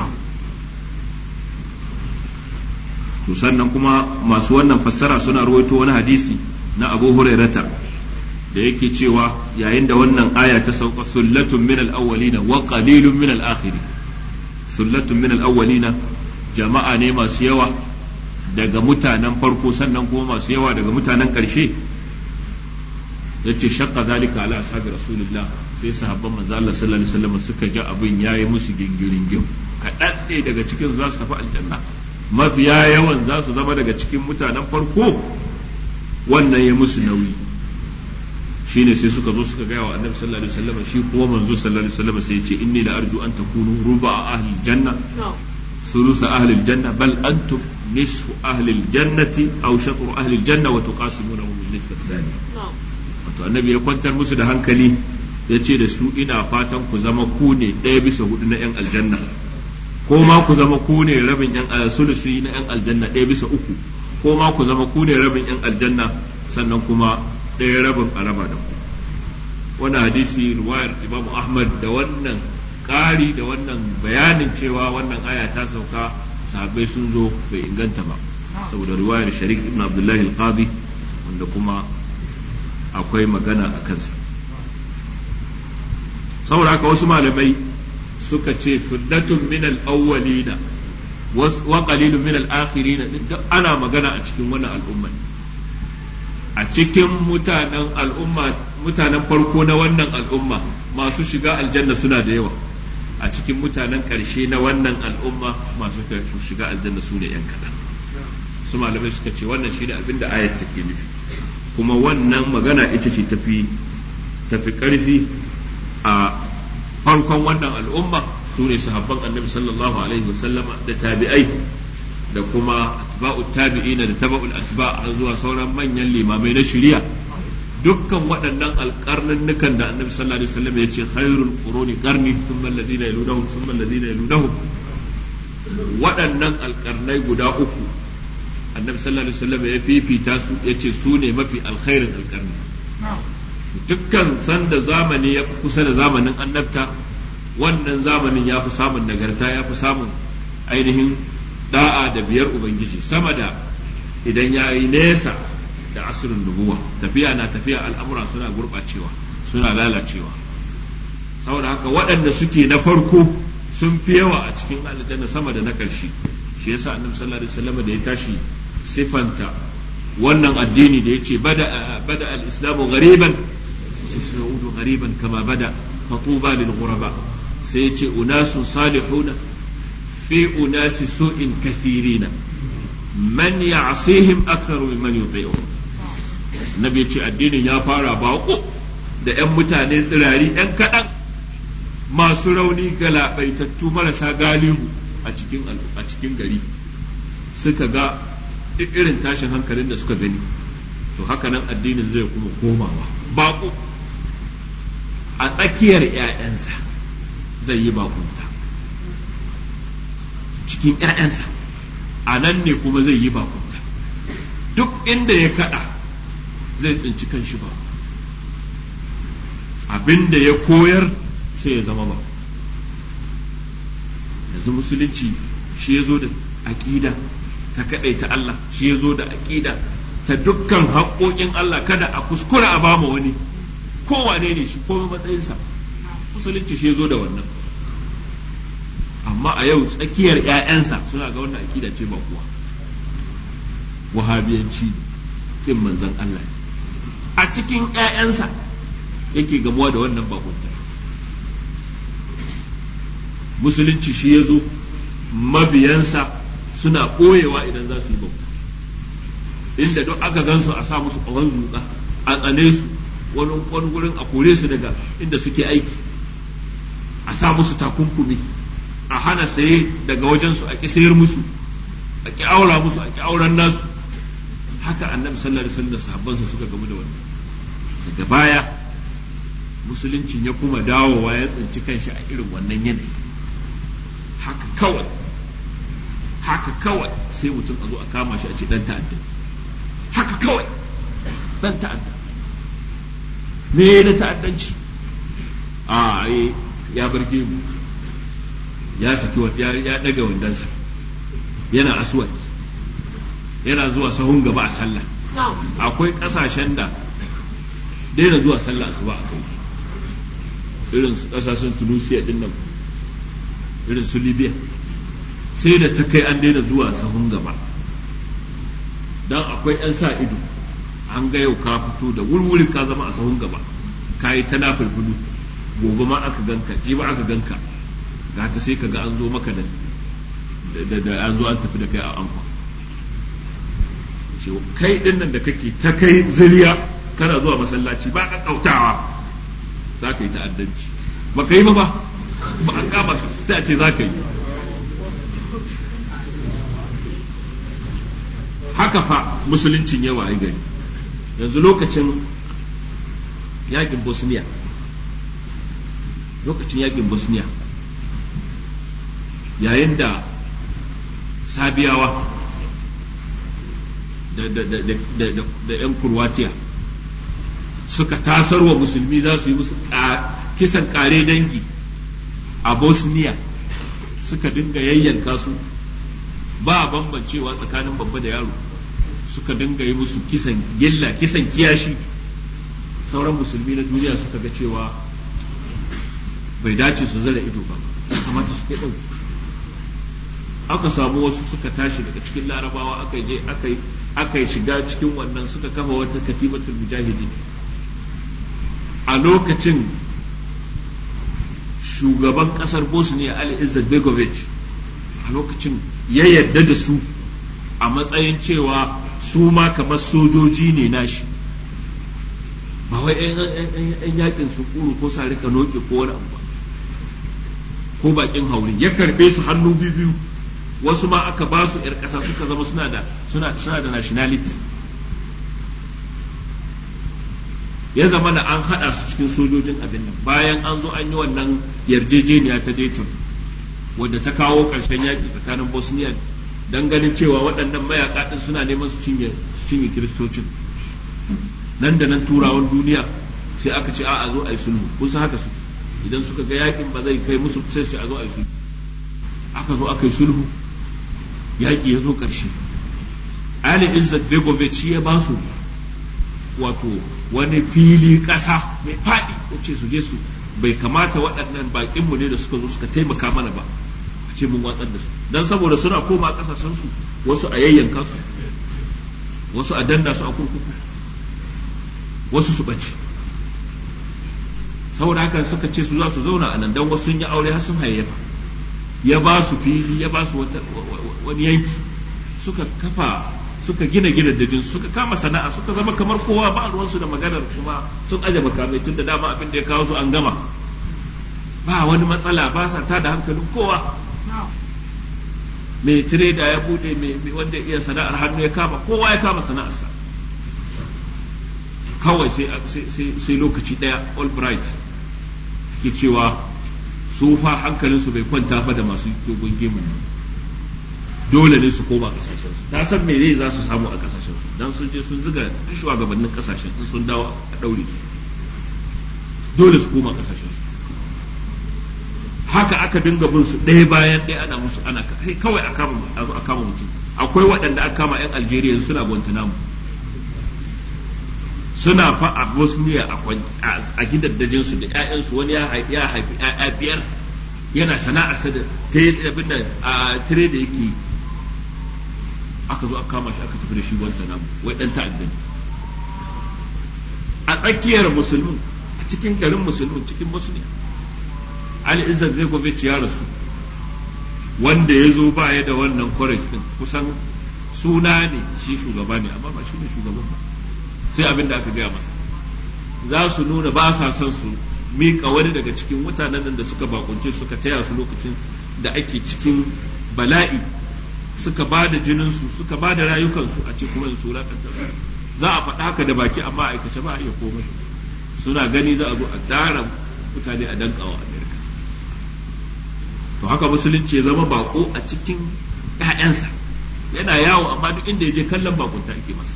to sannan kuma masu wannan fassara suna ruwaito wani hadisi na Abu Hurairata da yake cewa yayin da wannan aya ta sauka sullatun min al-awwalina wa qalilun min al-akhirin sullatun min al-awwalina jama'a ne masu yawa daga mutanen farko sannan kuma masu yawa daga mutanen ƙarshe yace shaqqa zalika ala ashabi rasulillah sai sahabban manzo Allah sallallahu alaihi wasallam suka ji abin yayi musu gingirin gim kaɗan ne daga cikin za su tafi aljanna mafiya yawan za su zama daga cikin mutanen farko wannan ya musu nauyi shine sai suka zo suka gaya wa annabi sallallahu alaihi wasallam shi kuma manzo sallallahu alaihi wasallam sai ya ce inni la arju an takunu ruba ahli janna ثلث أهل الجنة بل أنتم نصف أهل الجنة أو شطر أهل الجنة وتقاسمونه بالنسبة الثانية wato annabi ya kwantar musu da hankali ya ce da su ina fatan ku zama ku ne ɗaya bisa hudu na 'yan aljanna ko ma ku zama ku ne rabin 'yan sulusi na 'yan aljanna ɗaya bisa uku ko ma ku zama ku ne rabin 'yan aljanna sannan kuma ɗaya rabin a raba da ku wannan hadisi ruwayar imam ahmad da wannan ƙari da wannan bayanin cewa wannan aya ta sauka sahabbai sun zo bai inganta ba saboda riwayar sharik ibn abdullahi al-qadi wanda kuma akwai magana a kansa saboda haka wasu malamai suka ce sullatun min al-awwalina wa qalilun min al-akhirina duk ana magana a cikin wannan al'umma a cikin mutanen al'umma mutanen farko na wannan al'umma masu shiga aljanna suna da yawa a cikin mutanen ƙarshe na wannan al'umma masu shiga aljanna su ne 'yan kaɗan su malamai suka ce wannan shi ne abin da ayat take nufi kuma wannan magana ita ce tafi tafi ƙarfi a farkon wannan al'umma su ne sahabban annabi sallallahu alaihi wasallama da tabi'ai da kuma atba'u tabi'ina da taba'ul atba' har zuwa sauran manyan limamai na shari'a dukkan waɗannan alƙarnannukan da annabi sallallahu alaihi wasallam ya ce khairul quruni qarni thumma alladhina yalunahum thumma alladhina yalunahum waɗannan alƙarnai guda uku annabi sallallahu alaihi wasallam ya fifita su ya ce su ne mafi alkhairin alƙarni dukkan sanda zamani ya kusa da zamanin annabta wannan zamanin ya fi samun nagarta ya fi samun ainihin da'a da biyar ubangiji sama da idan ya yi nesa da asirin nubuwa tafiya na tafiya al'amura suna gurɓacewa suna lalacewa saboda haka waɗanda suke na farko sun fi yawa a cikin aljanna sama da na ƙarshe shi yasa annabi sallallahu alaihi wasallam da ya tashi sifanta wannan addini da yace bada bada al-islamu ghariban sai sai yaudu ghariban kama bada fatuba lil ghuraba sai yace unasun salihuna fi unasi su'in kathirina man ya'sihim aktharu mimman yuti'uhum nabi ce addinin ya fara bako da 'yan mutane tsirari 'yan kaɗan masu rauni galabaitattu marasa galihu a cikin a cikin gari suka ga irin tashin hankalin da suka gani to haka nan addinin zai kuma komawa bako a tsakiyar 'ya'yansa zai yi bakunta cikin 'ya'yansa a nan ne kuma zai yi bakunta duk inda ya kada zai tsinci kan shi ba abin da ya koyar sai ya zama ba yanzu musulunci shi ya zo da aƙida ta kaɗai ta Allah shi ya zo da aƙida ta dukkan haƙoƙin Allah kada a kuskura a bama wani kowane ne shi komai matsayinsa musulunci shi ya zo da wannan amma a yau tsakiyar 'ya'yansa suna ga wannan aƙida ce ba kuwa wahabiyanci kin manzon Allah a cikin 'ya'yansa yake gamuwa da wannan bakuntar musulunci shi ya zo mabiyansa suna ɓoyewa idan za su yi bauta inda duk aka gansu a sa musu ƙawon zuƙa a tsane su wani wani gurin a kore su daga inda suke aiki a sa musu takunkumi a hana saye daga wajensu a ƙi sayar musu a ƙi aura musu a ƙi auren nasu haka annabi sallallahu alaihi wasallam da sahabbansa suka gamu da wannan daga baya musuluncin ya kuma dawowa ya tsinci kanshi a irin wannan yanayi haka kawai haka kawai sai mutum a zo a kama shi a ce dan ta'adda haka kawai dan ta'adda me na ta'addanci a ya burge mu ya saki ya ya daga wandansa yana aswad yana zuwa sahun gaba a sallah akwai kasashen da daina zuwa sallah asuba a kai irin kasashen tunisia din nan irin su libya sai da ta kai an daina zuwa sahun gaba don akwai 'yan sa ido an ga yau ka fito da wurwuri ka zama a sahun gaba ka yi ta nafulfulu gobe ma aka ganka ji ba aka ganka ga ta sai ka ga an zo maka da da an zo an tafi da kai a ankwa kai din nan da kake ta kai zuriya kana zuwa masallaci ba ka kautawa za ka yi ta'addanci ba ka yi ba ba ba an kama ka sai a ce za ka yi haka fa musuluncin yawa ai gari yanzu lokacin yakin bosniya lokacin yakin bosniya yayin da sabiyawa da 'yan kurwatiya suka tasarwa musulmi za su yi musu kisan kare dangi a bosniya suka dinga yayyanka su ba bambancewa tsakanin babba da yaro suka dinga yi musu kisan gilla kisan kiyashi sauran musulmi na duniya suka ga cewa bai dace su zara ido ba kamata su kai ɗauki aka samu wasu suka tashi daga cikin larabawa aka je aka shiga cikin wannan suka kafa wata katibatul mujahidi a lokacin shugaban kasar bosnia ali izzat begovic a lokacin ya yarda da su a matsayin cewa su ma kamar sojoji ne nashi ba wai yan yakin su kuru ko sa rika noke ko wani abu ba ko bakin hauri ya karbe su hannu biyu wasu ma aka ba su 'yar ƙasa suka zama suna da suna suna da nationality ya zama da an haɗa su cikin sojojin abin nan bayan an zo an yi wannan yarjejeniya ta Dayton wadda ta kawo ƙarshen yaƙi tsakanin Bosnia don ganin cewa waɗannan mayaƙa ɗin suna neman su cinye su cinye kiristocin nan da nan turawan duniya sai aka ce a zo a yi sulhu kun san haka su idan suka ga yaƙin ba zai kai musu sai a zo a yi sulhu aka zo aka yi sulhu yaƙi ya zo ƙarshe Ali Izzat Begovic shi ya ba su wato wani fili ƙasa mai faɗi ya ce su je su bai kamata waɗannan baƙinmu ne da suka zo suka taimaka mana ba a ce mun watsar da su don saboda suna koma ƙasashen su wasu a yayyanka su wasu a danna su a kurkuku wasu su ɓace saboda haka suka ce su za su zauna a nan don wasu sun yi aure har sun hayayyafa ya ba su fili ya ba su wani yanki suka kafa suka gina gidajen suka kama sana'a suka zama kamar kowa ba ruwansu da maganar kuma sun aje makamai tun da dama abin da ya kawo su an gama ba wani matsala ba sa ta da hankalin kowa mai tireda ya bude mai wanda iya sana'ar hannu ya kama kowa ya kama sana'arsa kawai sai lokaci daya albright suke cewa su fa hankalinsu bai kwanta ba da masu dogon gemun dole ne su koma kasashen su ta san me zai za su samu a kasashen su dan sun je sun ziga duk shugabannin kasashen in sun dawo a daure su dole su koma kasashen su haka aka dinga bin su ɗaya bayan ɗaya ana musu ana kai kawai a kama a zo a kama mutum akwai waɗanda aka kama yan Algeria suna Guantanamo suna fa a Bosnia a gidaddajin su da ƴaƴansu wani ya haifi ƴaƴa biyar yana sana'arsa da ta abin da a tire da yake aka zo aka kama shi aka tafi da shi Guantanamo wai dan ta'adda a tsakiyar musulmin a cikin garin musulmin cikin musulmi Ali Izzat Zekovic ya rasu wanda ya zo ba ya da wannan courage din kusan suna ne shi shugaba ne amma ba shi ne shugaban ba sai abin da aka gaya masa za su nuna ba sa son su miƙa wani daga cikin mutanen da suka bakunce suka taya su lokacin da ake cikin bala'i suka ba da jininsu suka ba da rayukansu a ce kuma su wulakanta su za a faɗa haka da baki amma a aikace ba a iya komai suna gani za a zo a tsara mutane a dankawa amerika to haka musulunci ya zama bako a cikin 'ya'yansa yana yawo amma duk inda ya je kallon bakunta ake masa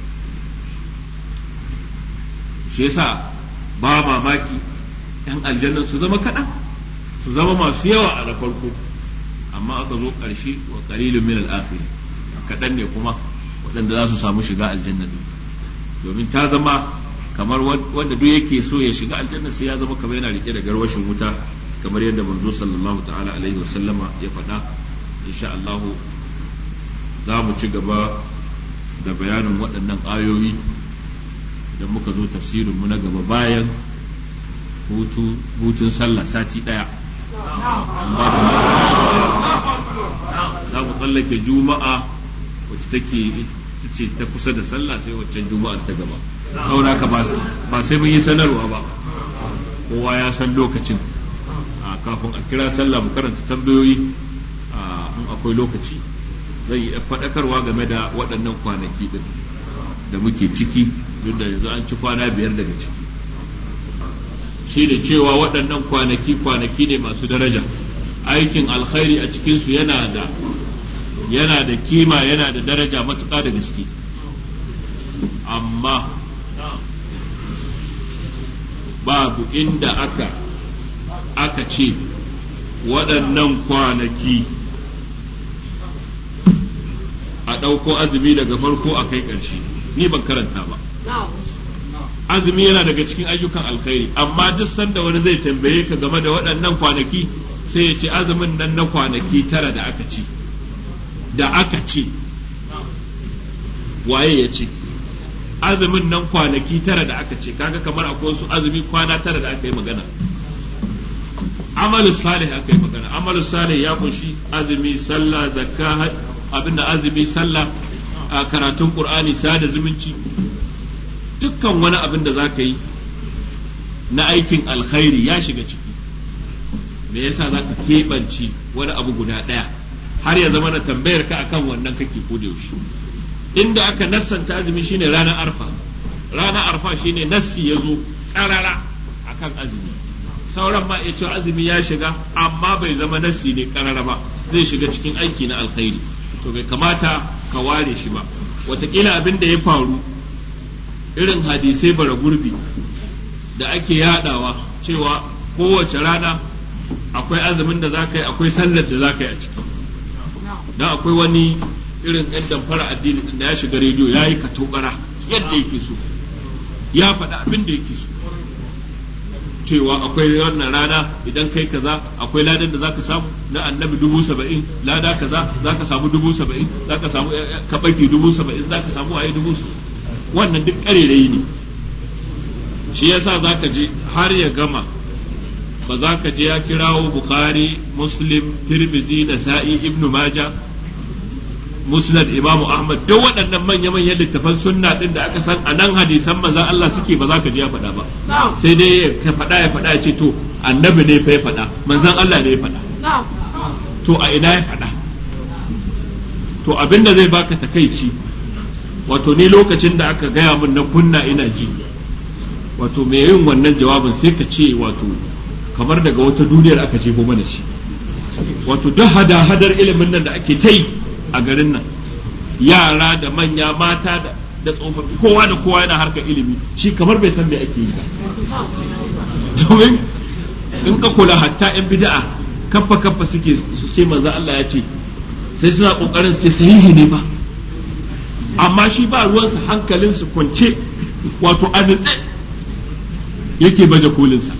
shi yasa ba mamaki 'yan aljannan su zama kaɗan su zama masu yawa a na farko amma aka zo ƙarshe wa qalilun min al-akhir kaɗan ne kuma waɗanda za su samu shiga aljanna din domin ta zama kamar wanda duk yake so ya shiga aljanna sai ya zama kamar yana rike da garwashin wuta kamar yadda manzo sallallahu ta'ala alaihi wa sallama ya faɗa insha Allah za mu ci gaba da bayanin waɗannan ayoyi idan muka zo tafsirin mu na gaba bayan hutu hutun sallah sati ɗaya za mu tsallake juma'a wacce take ce ta kusa da sallah sai waccan juma'ar ta gaba saboda ka ba sai mun yi sanarwa ba kowa ya san lokacin kafin a kira sallah mu karanta tambayoyi in akwai lokaci zai yi faɗakarwa game da waɗannan kwanaki ɗin da muke ciki duk da yanzu an ci kwana biyar daga ciki shi da cewa waɗannan kwanaki kwanaki ne masu daraja aikin alkhairi a cikinsu yana da yana da kima yana da daraja matuƙa da gaske amma babu inda aka aka ce waɗannan kwanaki a ɗauko azumi daga farko a kai ƙarshe ni ban karanta ba azumi yana daga cikin ayyukan alkhairi amma duk sanda wani zai tambaye ka game da waɗannan kwanaki sai ya ce azumin nan na kwanaki tara da aka ce da aka ce waye ya ce azumin nan kwanaki tara da aka ce kaga kamar akwai wasu azumi kwana tara da aka yi magana amalus salih aka yi magana amalus salih ya kunshi azumi sallah zakka abinda azumi sallah a karatun qur'ani sada zumunci dukkan wani abin da za ka yi na aikin alkhairi ya shiga ciki me yasa za ka keɓance wani abu guda ɗaya har ya zama na tambayar ka akan wannan kake ko da yaushe inda aka nassanta azumi shine ranar arfa ranar arfa shine nassi ya zo ƙarara akan azumi sauran ma iya cewa azumi ya shiga amma bai zama nassi ne ƙarara ba zai shiga cikin aiki na alkhairi to bai kamata ka ware shi ba watakila abin da ya faru irin hadisai bara gurbi da ake yadawa cewa kowace rana akwai azumin da za ka yi akwai sallar da za ka yi a ciki don akwai wani irin yan damfara addini da ya shiga rediyo ya yi katobara yadda yake so ya faɗa abin da yake so cewa akwai wannan rana idan kai kaza akwai ladan da zaka samu na annabi dubu saba'in lada kaza zaka samu dubu saba'in zaka samu kabaki dubu saba'in zaka samu waye dubu wannan duk ƙarerayi ne shi yasa zaka je har ya gama ba za ka je ya kirawo bukhari muslim tirmidhi da sa'i ibnu maja musnad imamu ahmad duk waɗannan manya-manyan littafan sunna din da aka san a nan hadisan manzon Allah suke ba za ka je ya faɗa ba sai dai ya faɗa ya faɗa ya ce to annabi ne fa ya faɗa manzon Allah ne ya faɗa to a ina ya faɗa to abinda zai baka takaici wato ni lokacin da aka gaya min na kunna ina ji wato mai yin wannan jawabin sai ka ce wato kamar daga wata duniyar aka jefo mana shi wato duk hada-hadar ilimin nan da ake ta yi a garin nan yara da manya mata da da tsofaffi kowa da kowa yana harkar ilimi shi kamar bai san me ake yi ba domin in ka kula hatta yan bid'a kaffa kaffa suke su ce manzo Allah ya ce sai suna kokarin su ce sahihi ne ba amma shi ba ruwansa hankalinsu kwance wato a nutse yake baje kolinsa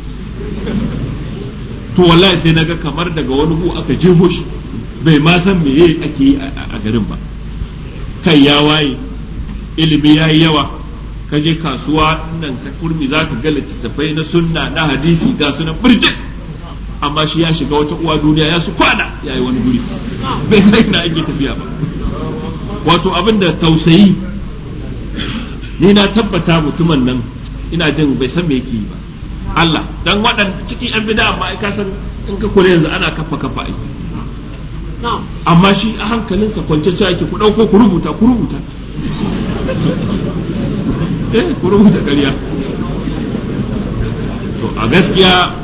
to wallahi sai naga kamar daga wani hu aka jeho shi bai ma san meye ake yi a garin ba kai ya waye ilimi ya yi yawa ka je kasuwa nan ta kurmi za ka ga littattafai na sunna na hadisi ga sunan birjit amma shi ya shiga wata uwa duniya ya su kwana ya yi wani guri bai sai na ake tafiya ba wato abin da tausayi ni na tabbata mutumin nan ina jin bai san me yake yi ba Allah dan waɗanda cikin yan bida amma ka san in ka kula yanzu ana kafa kafa ai amma shi a hankalinsa kwance cewa yake ku ɗauko ku rubuta ku rubuta eh ku rubuta ƙarya to a gaskiya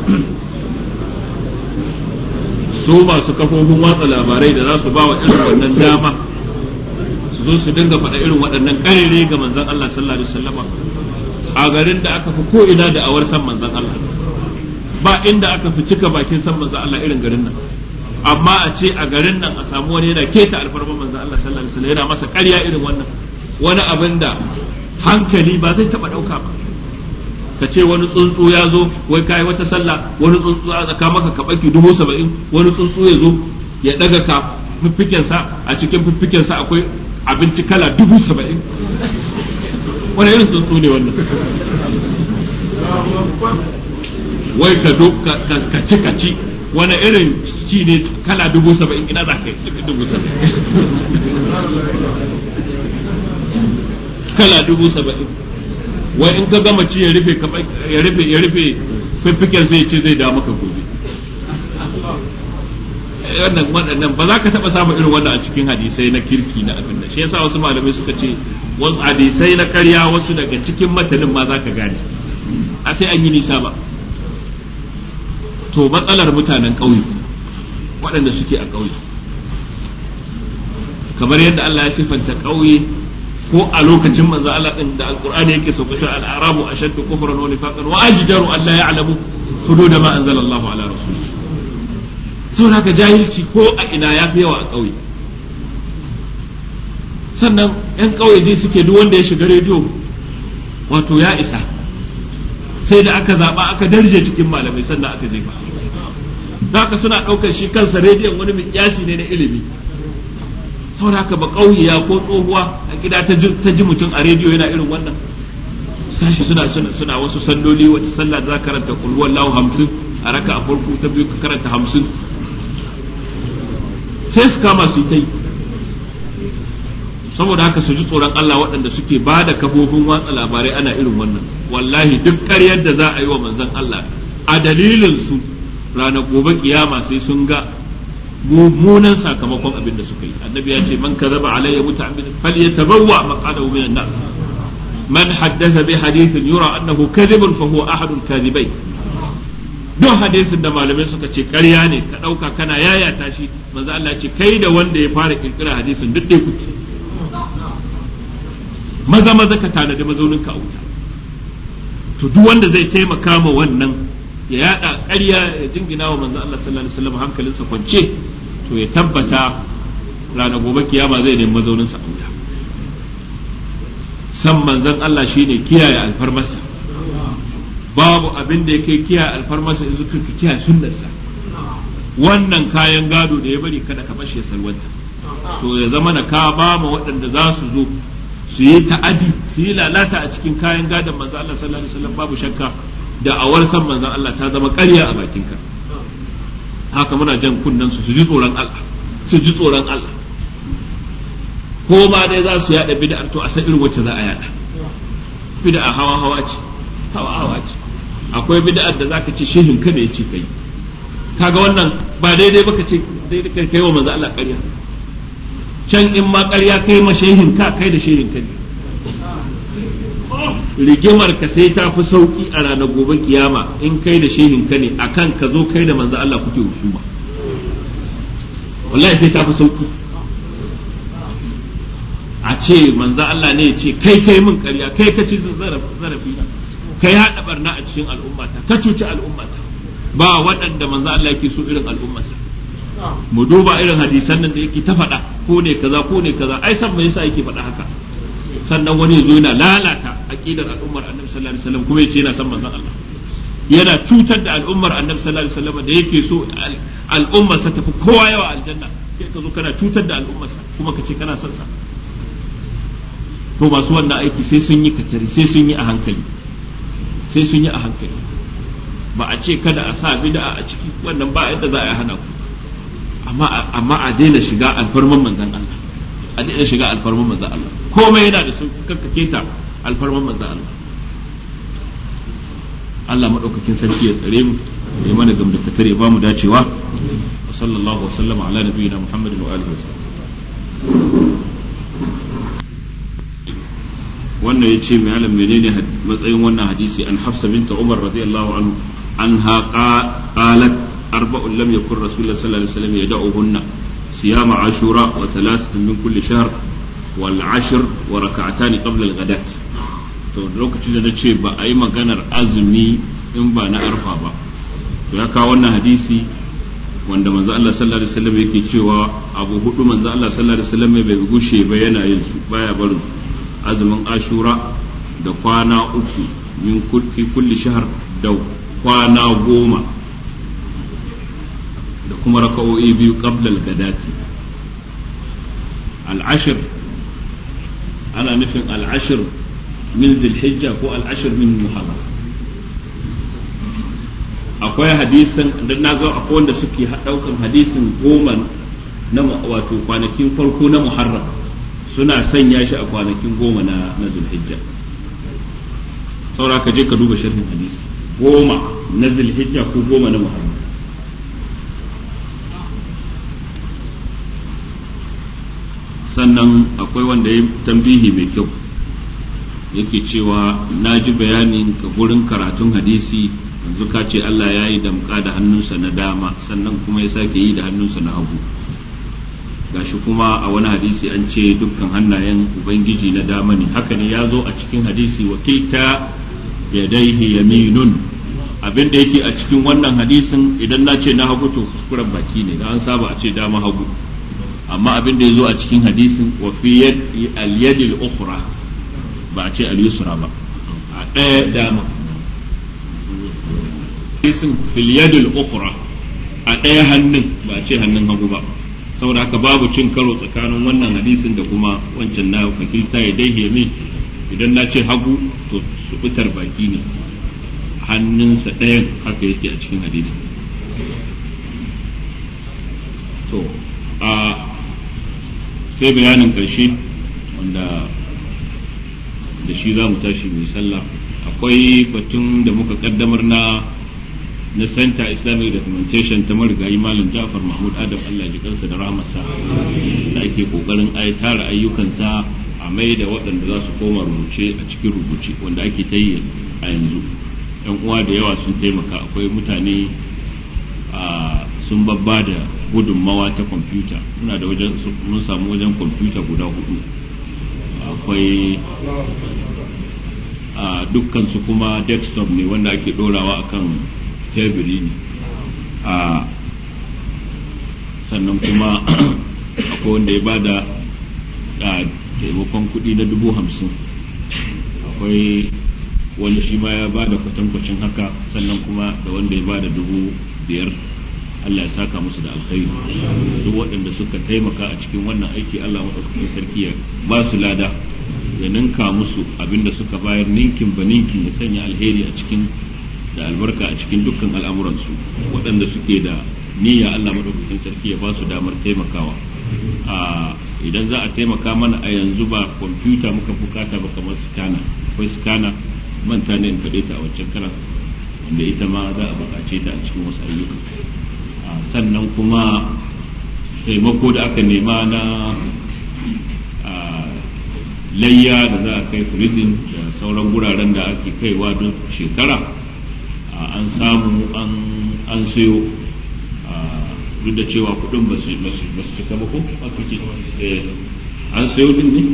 su masu kafofin watsa labarai da za su ba wa irin wannan dama su zo su dinga faɗa irin waɗannan ƙarere ga manzon Allah sallallahu alaihi wasallama a garin da aka fi ko ina da awar san manzon Allah ba inda aka fi cika bakin san manzon Allah irin garin nan amma a ce a garin nan a samu wani yana keta alfarman manzon Allah sallallahu alaihi wasallam yana masa ƙarya irin wannan wani abin da hankali ba zai taɓa ɗauka ba ka ce wani tsuntsu ya zo wai kai wata sallah wani tsuntsu a tsaka maka ka baki dubu saba'in wani tsuntsu ya zo ya daga ka fiffikensa a cikin fiffikensa akwai abinci kala dubu saba'in wani irin tsuntsu ne wannan wai ka do ka ci ka ci wani irin ci ne kala dubu saba'in ina za ka yi dubu saba'in kala dubu saba'in wai in ka gama ci ya rufe ya rufe ya rufe fiffiken sai ce zai da maka gobe wannan waɗannan ba za ka taɓa samun irin wannan a cikin hadisai na kirki na abin da shi yasa wasu malamai suka ce wasu hadisai na ƙarya wasu daga cikin matanin ma za ka gane a sai an yi nisa ba to matsalar mutanen ƙauye waɗanda suke a ƙauye kamar yadda Allah ya sifanta ƙauye ko a lokacin manzo Allah din da alqur'ani yake sauka shi al-arabu ashaddu kufran wa nifaqan wa ajdaru an la ya'lamu hudud ma anzala Allah ala rasulih saboda haka jahilci ko a ina ya fi yawa a ƙauye sannan yan ƙauye ji suke duk wanda ya shiga rediyo wato ya isa sai da aka zaba aka darje cikin malamai sannan aka jefa da haka suna ɗaukar shi kansa rediyon wani mikyasi ne na ilimi saboda haka ba ƙauyiya ko tsohuwa a gida ta ji mutum a rediyo yana irin wannan sashi suna suna suna wasu salloli wata sallah da za karanta kulwar lahu hamsin a raka a farko ta biyu ka karanta hamsin sai su kama su yi ta yi saboda haka su ji tsoron Allah waɗanda suke ba da kafofin watsa labarai ana irin wannan wallahi duk ƙaryar da za a yi wa manzon Allah a dalilin su ranar gobe kiyama sai sun ga mummunan sakamakon abin da suka yi annabi ya ce man kadhaba alayya muta'ammidan falyatabawwa maqadahu minan nar man haddatha bi hadithin yura annahu kadhibun fa huwa ahadul kadhibain duk hadisin da malamai suka ce ƙarya ne ka ɗauka kana yayata shi manzo Allah ce kai da wanda ya fara kirkira hadisin duk dai kuke maza maza ka tanadi mazaunin ka a wuta to duk wanda zai taimaka ma wannan ya yada ƙarya ya jingina wa manzo Allah sallallahu alaihi wasallam hankalinsa kwance to ya tabbata ranar gobe kiyama zai nemi mazauninsa a wuta san manzon Allah shine kiyaye alfarmarsa babu abin da yake kiyaye alfarmarsa in zuka kiyaye sunnarsa wannan kayan gado da ya bari kada ka bashi ya salwanta to ya zama na ka ba ma waɗanda za su zo su yi ta'adi su yi lalata a cikin kayan gadon manzo Allah sallallahu alaihi wasallam babu shakka da awar san manzon Allah ta zama ƙarya a bakinka haka muna jan kunnen su su ji tsoron Allah su ji tsoron Allah ko ma dai za su yada bid'ar to a san irin wacce za a yada bid'a hawa hawa ce hawa hawa ce akwai bid'ar da zaka ce shehin ka ne yace kai kaga wannan ba daidai baka ce daidai kai kai wa manzo Allah ƙarya can in ma ƙarya kai ma shehin ka kai da shehin ka ne rigimar ka sai ta fi sauki a ranar gobe kiyama in kai da shehin ka ne akan ka zo kai da manzo Allah kuke husuma wallahi sai ta fi sauki a ce manzo Allah ne ya ce kai kai min ƙarya kai ka ci zarafi kai haɗa barna a cikin al'ummata ka cuci al'ummata ba waɗanda manzo Allah yake so irin al'ummarsa mu duba irin hadisan nan da yake ta faɗa ko ne kaza ko ne kaza ai san me yasa yake faɗa haka sannan wani ya zo yana lalata aqidar al'ummar annabi sallallahu alaihi wasallam kuma yace yana san manzon Allah yana cutar da al'ummar annabi sallallahu alaihi wasallam da yake so al'ummar sa tafi kowa yawa aljanna kai ka zo kana cutar da al'ummar sa kuma ka ce kana son sa to masu wannan aiki sai sun yi katari sai sun yi a hankali sai sun yi a hankali ba a ce kada a sa bid'a a ciki wannan ba yadda za a hana ku amma amma a daina shiga alfarman manzon Allah a daina shiga alfarman manzon Allah komai yana da sun kakkake ta alfarman manzon Allah Allah madaukakin sarki ya tsare mu ya mana gamdakatar ya ba mu dacewa وصلى الله وسلم على نبينا محمد وآله وسلم wannan ya ce mai alam menene matsayin wannan hadisi an hafsa binta umar radiyallahu anhu anha qalat arba'un lam yakun rasulullah sallallahu alaihi wasallam yad'uhunna siyama ashura wa thalathatun min kulli shahr wal ashr wa rak'atan qabla al ghadat to lokacin da nace ba a yi maganar azumi in ba na arfa ba to ya kawo wannan hadisi wanda manzo Allah sallallahu alaihi wasallam yake cewa abu hudu manzo Allah sallallahu alaihi wasallam bai gushe ba yana yin su baya barin su azumin ashura da kwana uku min fi kulli shahar da kwana goma da kuma raka'o'i biyu qabla al-gadati al-ashr ana nufin al-ashr min dhil ko al-ashr min muharram akwai hadisin da na ga akwai wanda suke daukan hadisin goma na wato kwanakin farko na muharram suna sanya shi a kwanakin goma na na zulhijja saura ka je ka duba sharhin hadisi goma na zulhijja ko goma na muharram sannan akwai wanda ya tambihi mai kyau yake cewa na ji bayanin ka gurin karatun hadisi yanzu ka ce Allah ya yi damka da hannunsa na dama sannan kuma ya sake yi da hannunsa na hagu gashi kuma a wani hadisi an ce dukkan hannayen ubangiji na dama ne haka ne ya zo a cikin hadisi wakilta yadaihi yaminun abin da yake a cikin wannan hadisin idan na ce na hagu to kuskuren baki ne da an saba a ce dama hagu amma abin da ya zo a cikin hadisin wa fi al-yadi al-ukhra ba a ce al-yusra ba a ɗaya dama hadisin fil yadi al-ukhra a ɗaya hannun ba a ce hannun hagu ba saboda haka babu cin karo tsakanin wannan hadisin da kuma wancan na fakilta ya dai yamin idan na ce hagu to subutar baki ne hannunsa ɗayan haka yake a cikin hadisi to a sai bayanin ƙarshe wanda da shi za mu tashi mai sallah akwai batun da muka kaddamar na na Center Islamic Documentation ta marigayi Malam Jafar Mahmud Adam Allah ji kansa da rahamarsa da ake kokarin ai tara ayyukansa a mai da waɗanda za su koma rubuce a cikin rubuce wanda ake ta yi a yanzu yan uwa da yawa sun taimaka akwai mutane a sun babba da gudunmawa ta kwamfuta muna da wajen mun samu wajen kwamfuta guda hudu akwai a dukkan su kuma desktop ne wanda ake dorawa akan teburi ne a sannan kuma akwai wanda ya bada a taimakon kuɗi na dubu hamsin akwai wani shi ma ya bada kwatankwacin haka sannan kuma da wanda ya bada dubu biyar Allah ya saka musu da alkhairi duk waɗanda suka taimaka a cikin wannan aiki Allah maɗaukakin sarki ya ba su lada ya ninka musu abinda suka bayar ninkin ba ninkin ya sanya alheri a cikin da albarka a cikin dukkan al'amuransu waɗanda suke da niyya Allah maɗaukakin sarki ya ba su damar taimakawa a idan za a taimaka mana a yanzu ba kwamfuta muka bukata ba kamar skana akwai skana manta ne in faɗe ta a wancan karan wanda ita ma za a buƙace ta a cikin wasu ayyuka sannan kuma taimako da aka nema na layya da za a kai prison da sauran guraren da ake kaiwa don shekara an samu an sayo duk da cewa kudin ba su cika ba ko an sayo din ne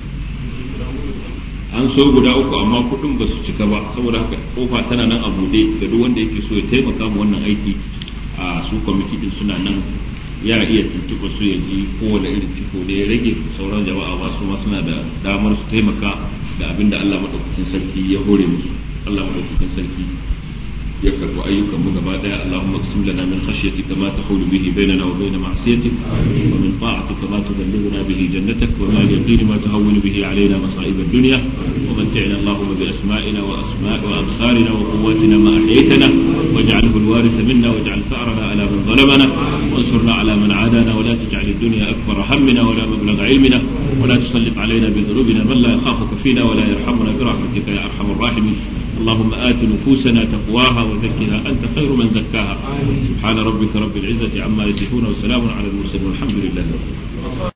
an so guda uku amma kudin ba su cika ba saboda haka kofa tana nan a bude ga duk wanda yake so ya taimaka mu wannan aiki a su kwamiti din suna nan ya iya tuntuɓa su ya ji kowane irin ciko da ya rage sauran jama'a ba su ma suna da damar su taimaka da abin da Allah maɗaukakin sarki ya hore musu Allah maɗaukakin sarki ya karɓi ayyukan mu gaba ɗaya Allahumma qsim lana min khashyatika ma tahulu bihi bainana wa bain ma'siyatik wa min ta'atika ma tuballighuna bihi jannatak wa min al-yaqin ma tahawwinu bihi alaina masa'ib ad-dunya wa mat'ina Allahumma bi asma'ina wa asma'i wa absarina wa quwwatina ma ahyaytana waj'alhu al-waritha minna waj'al tha'rana ala man zalamana وانصرنا على من عادانا ولا تجعل الدنيا أكبر همنا ولا مبلغ علمنا ولا تسلط علينا بذنوبنا من لا يخافك فينا ولا يرحمنا برحمتك يا أرحم الراحمين اللهم آت نفوسنا تقواها وزكها أنت خير من زكاها سبحان ربك رب العزة عما يصفون وسلام على المرسلين والحمد لله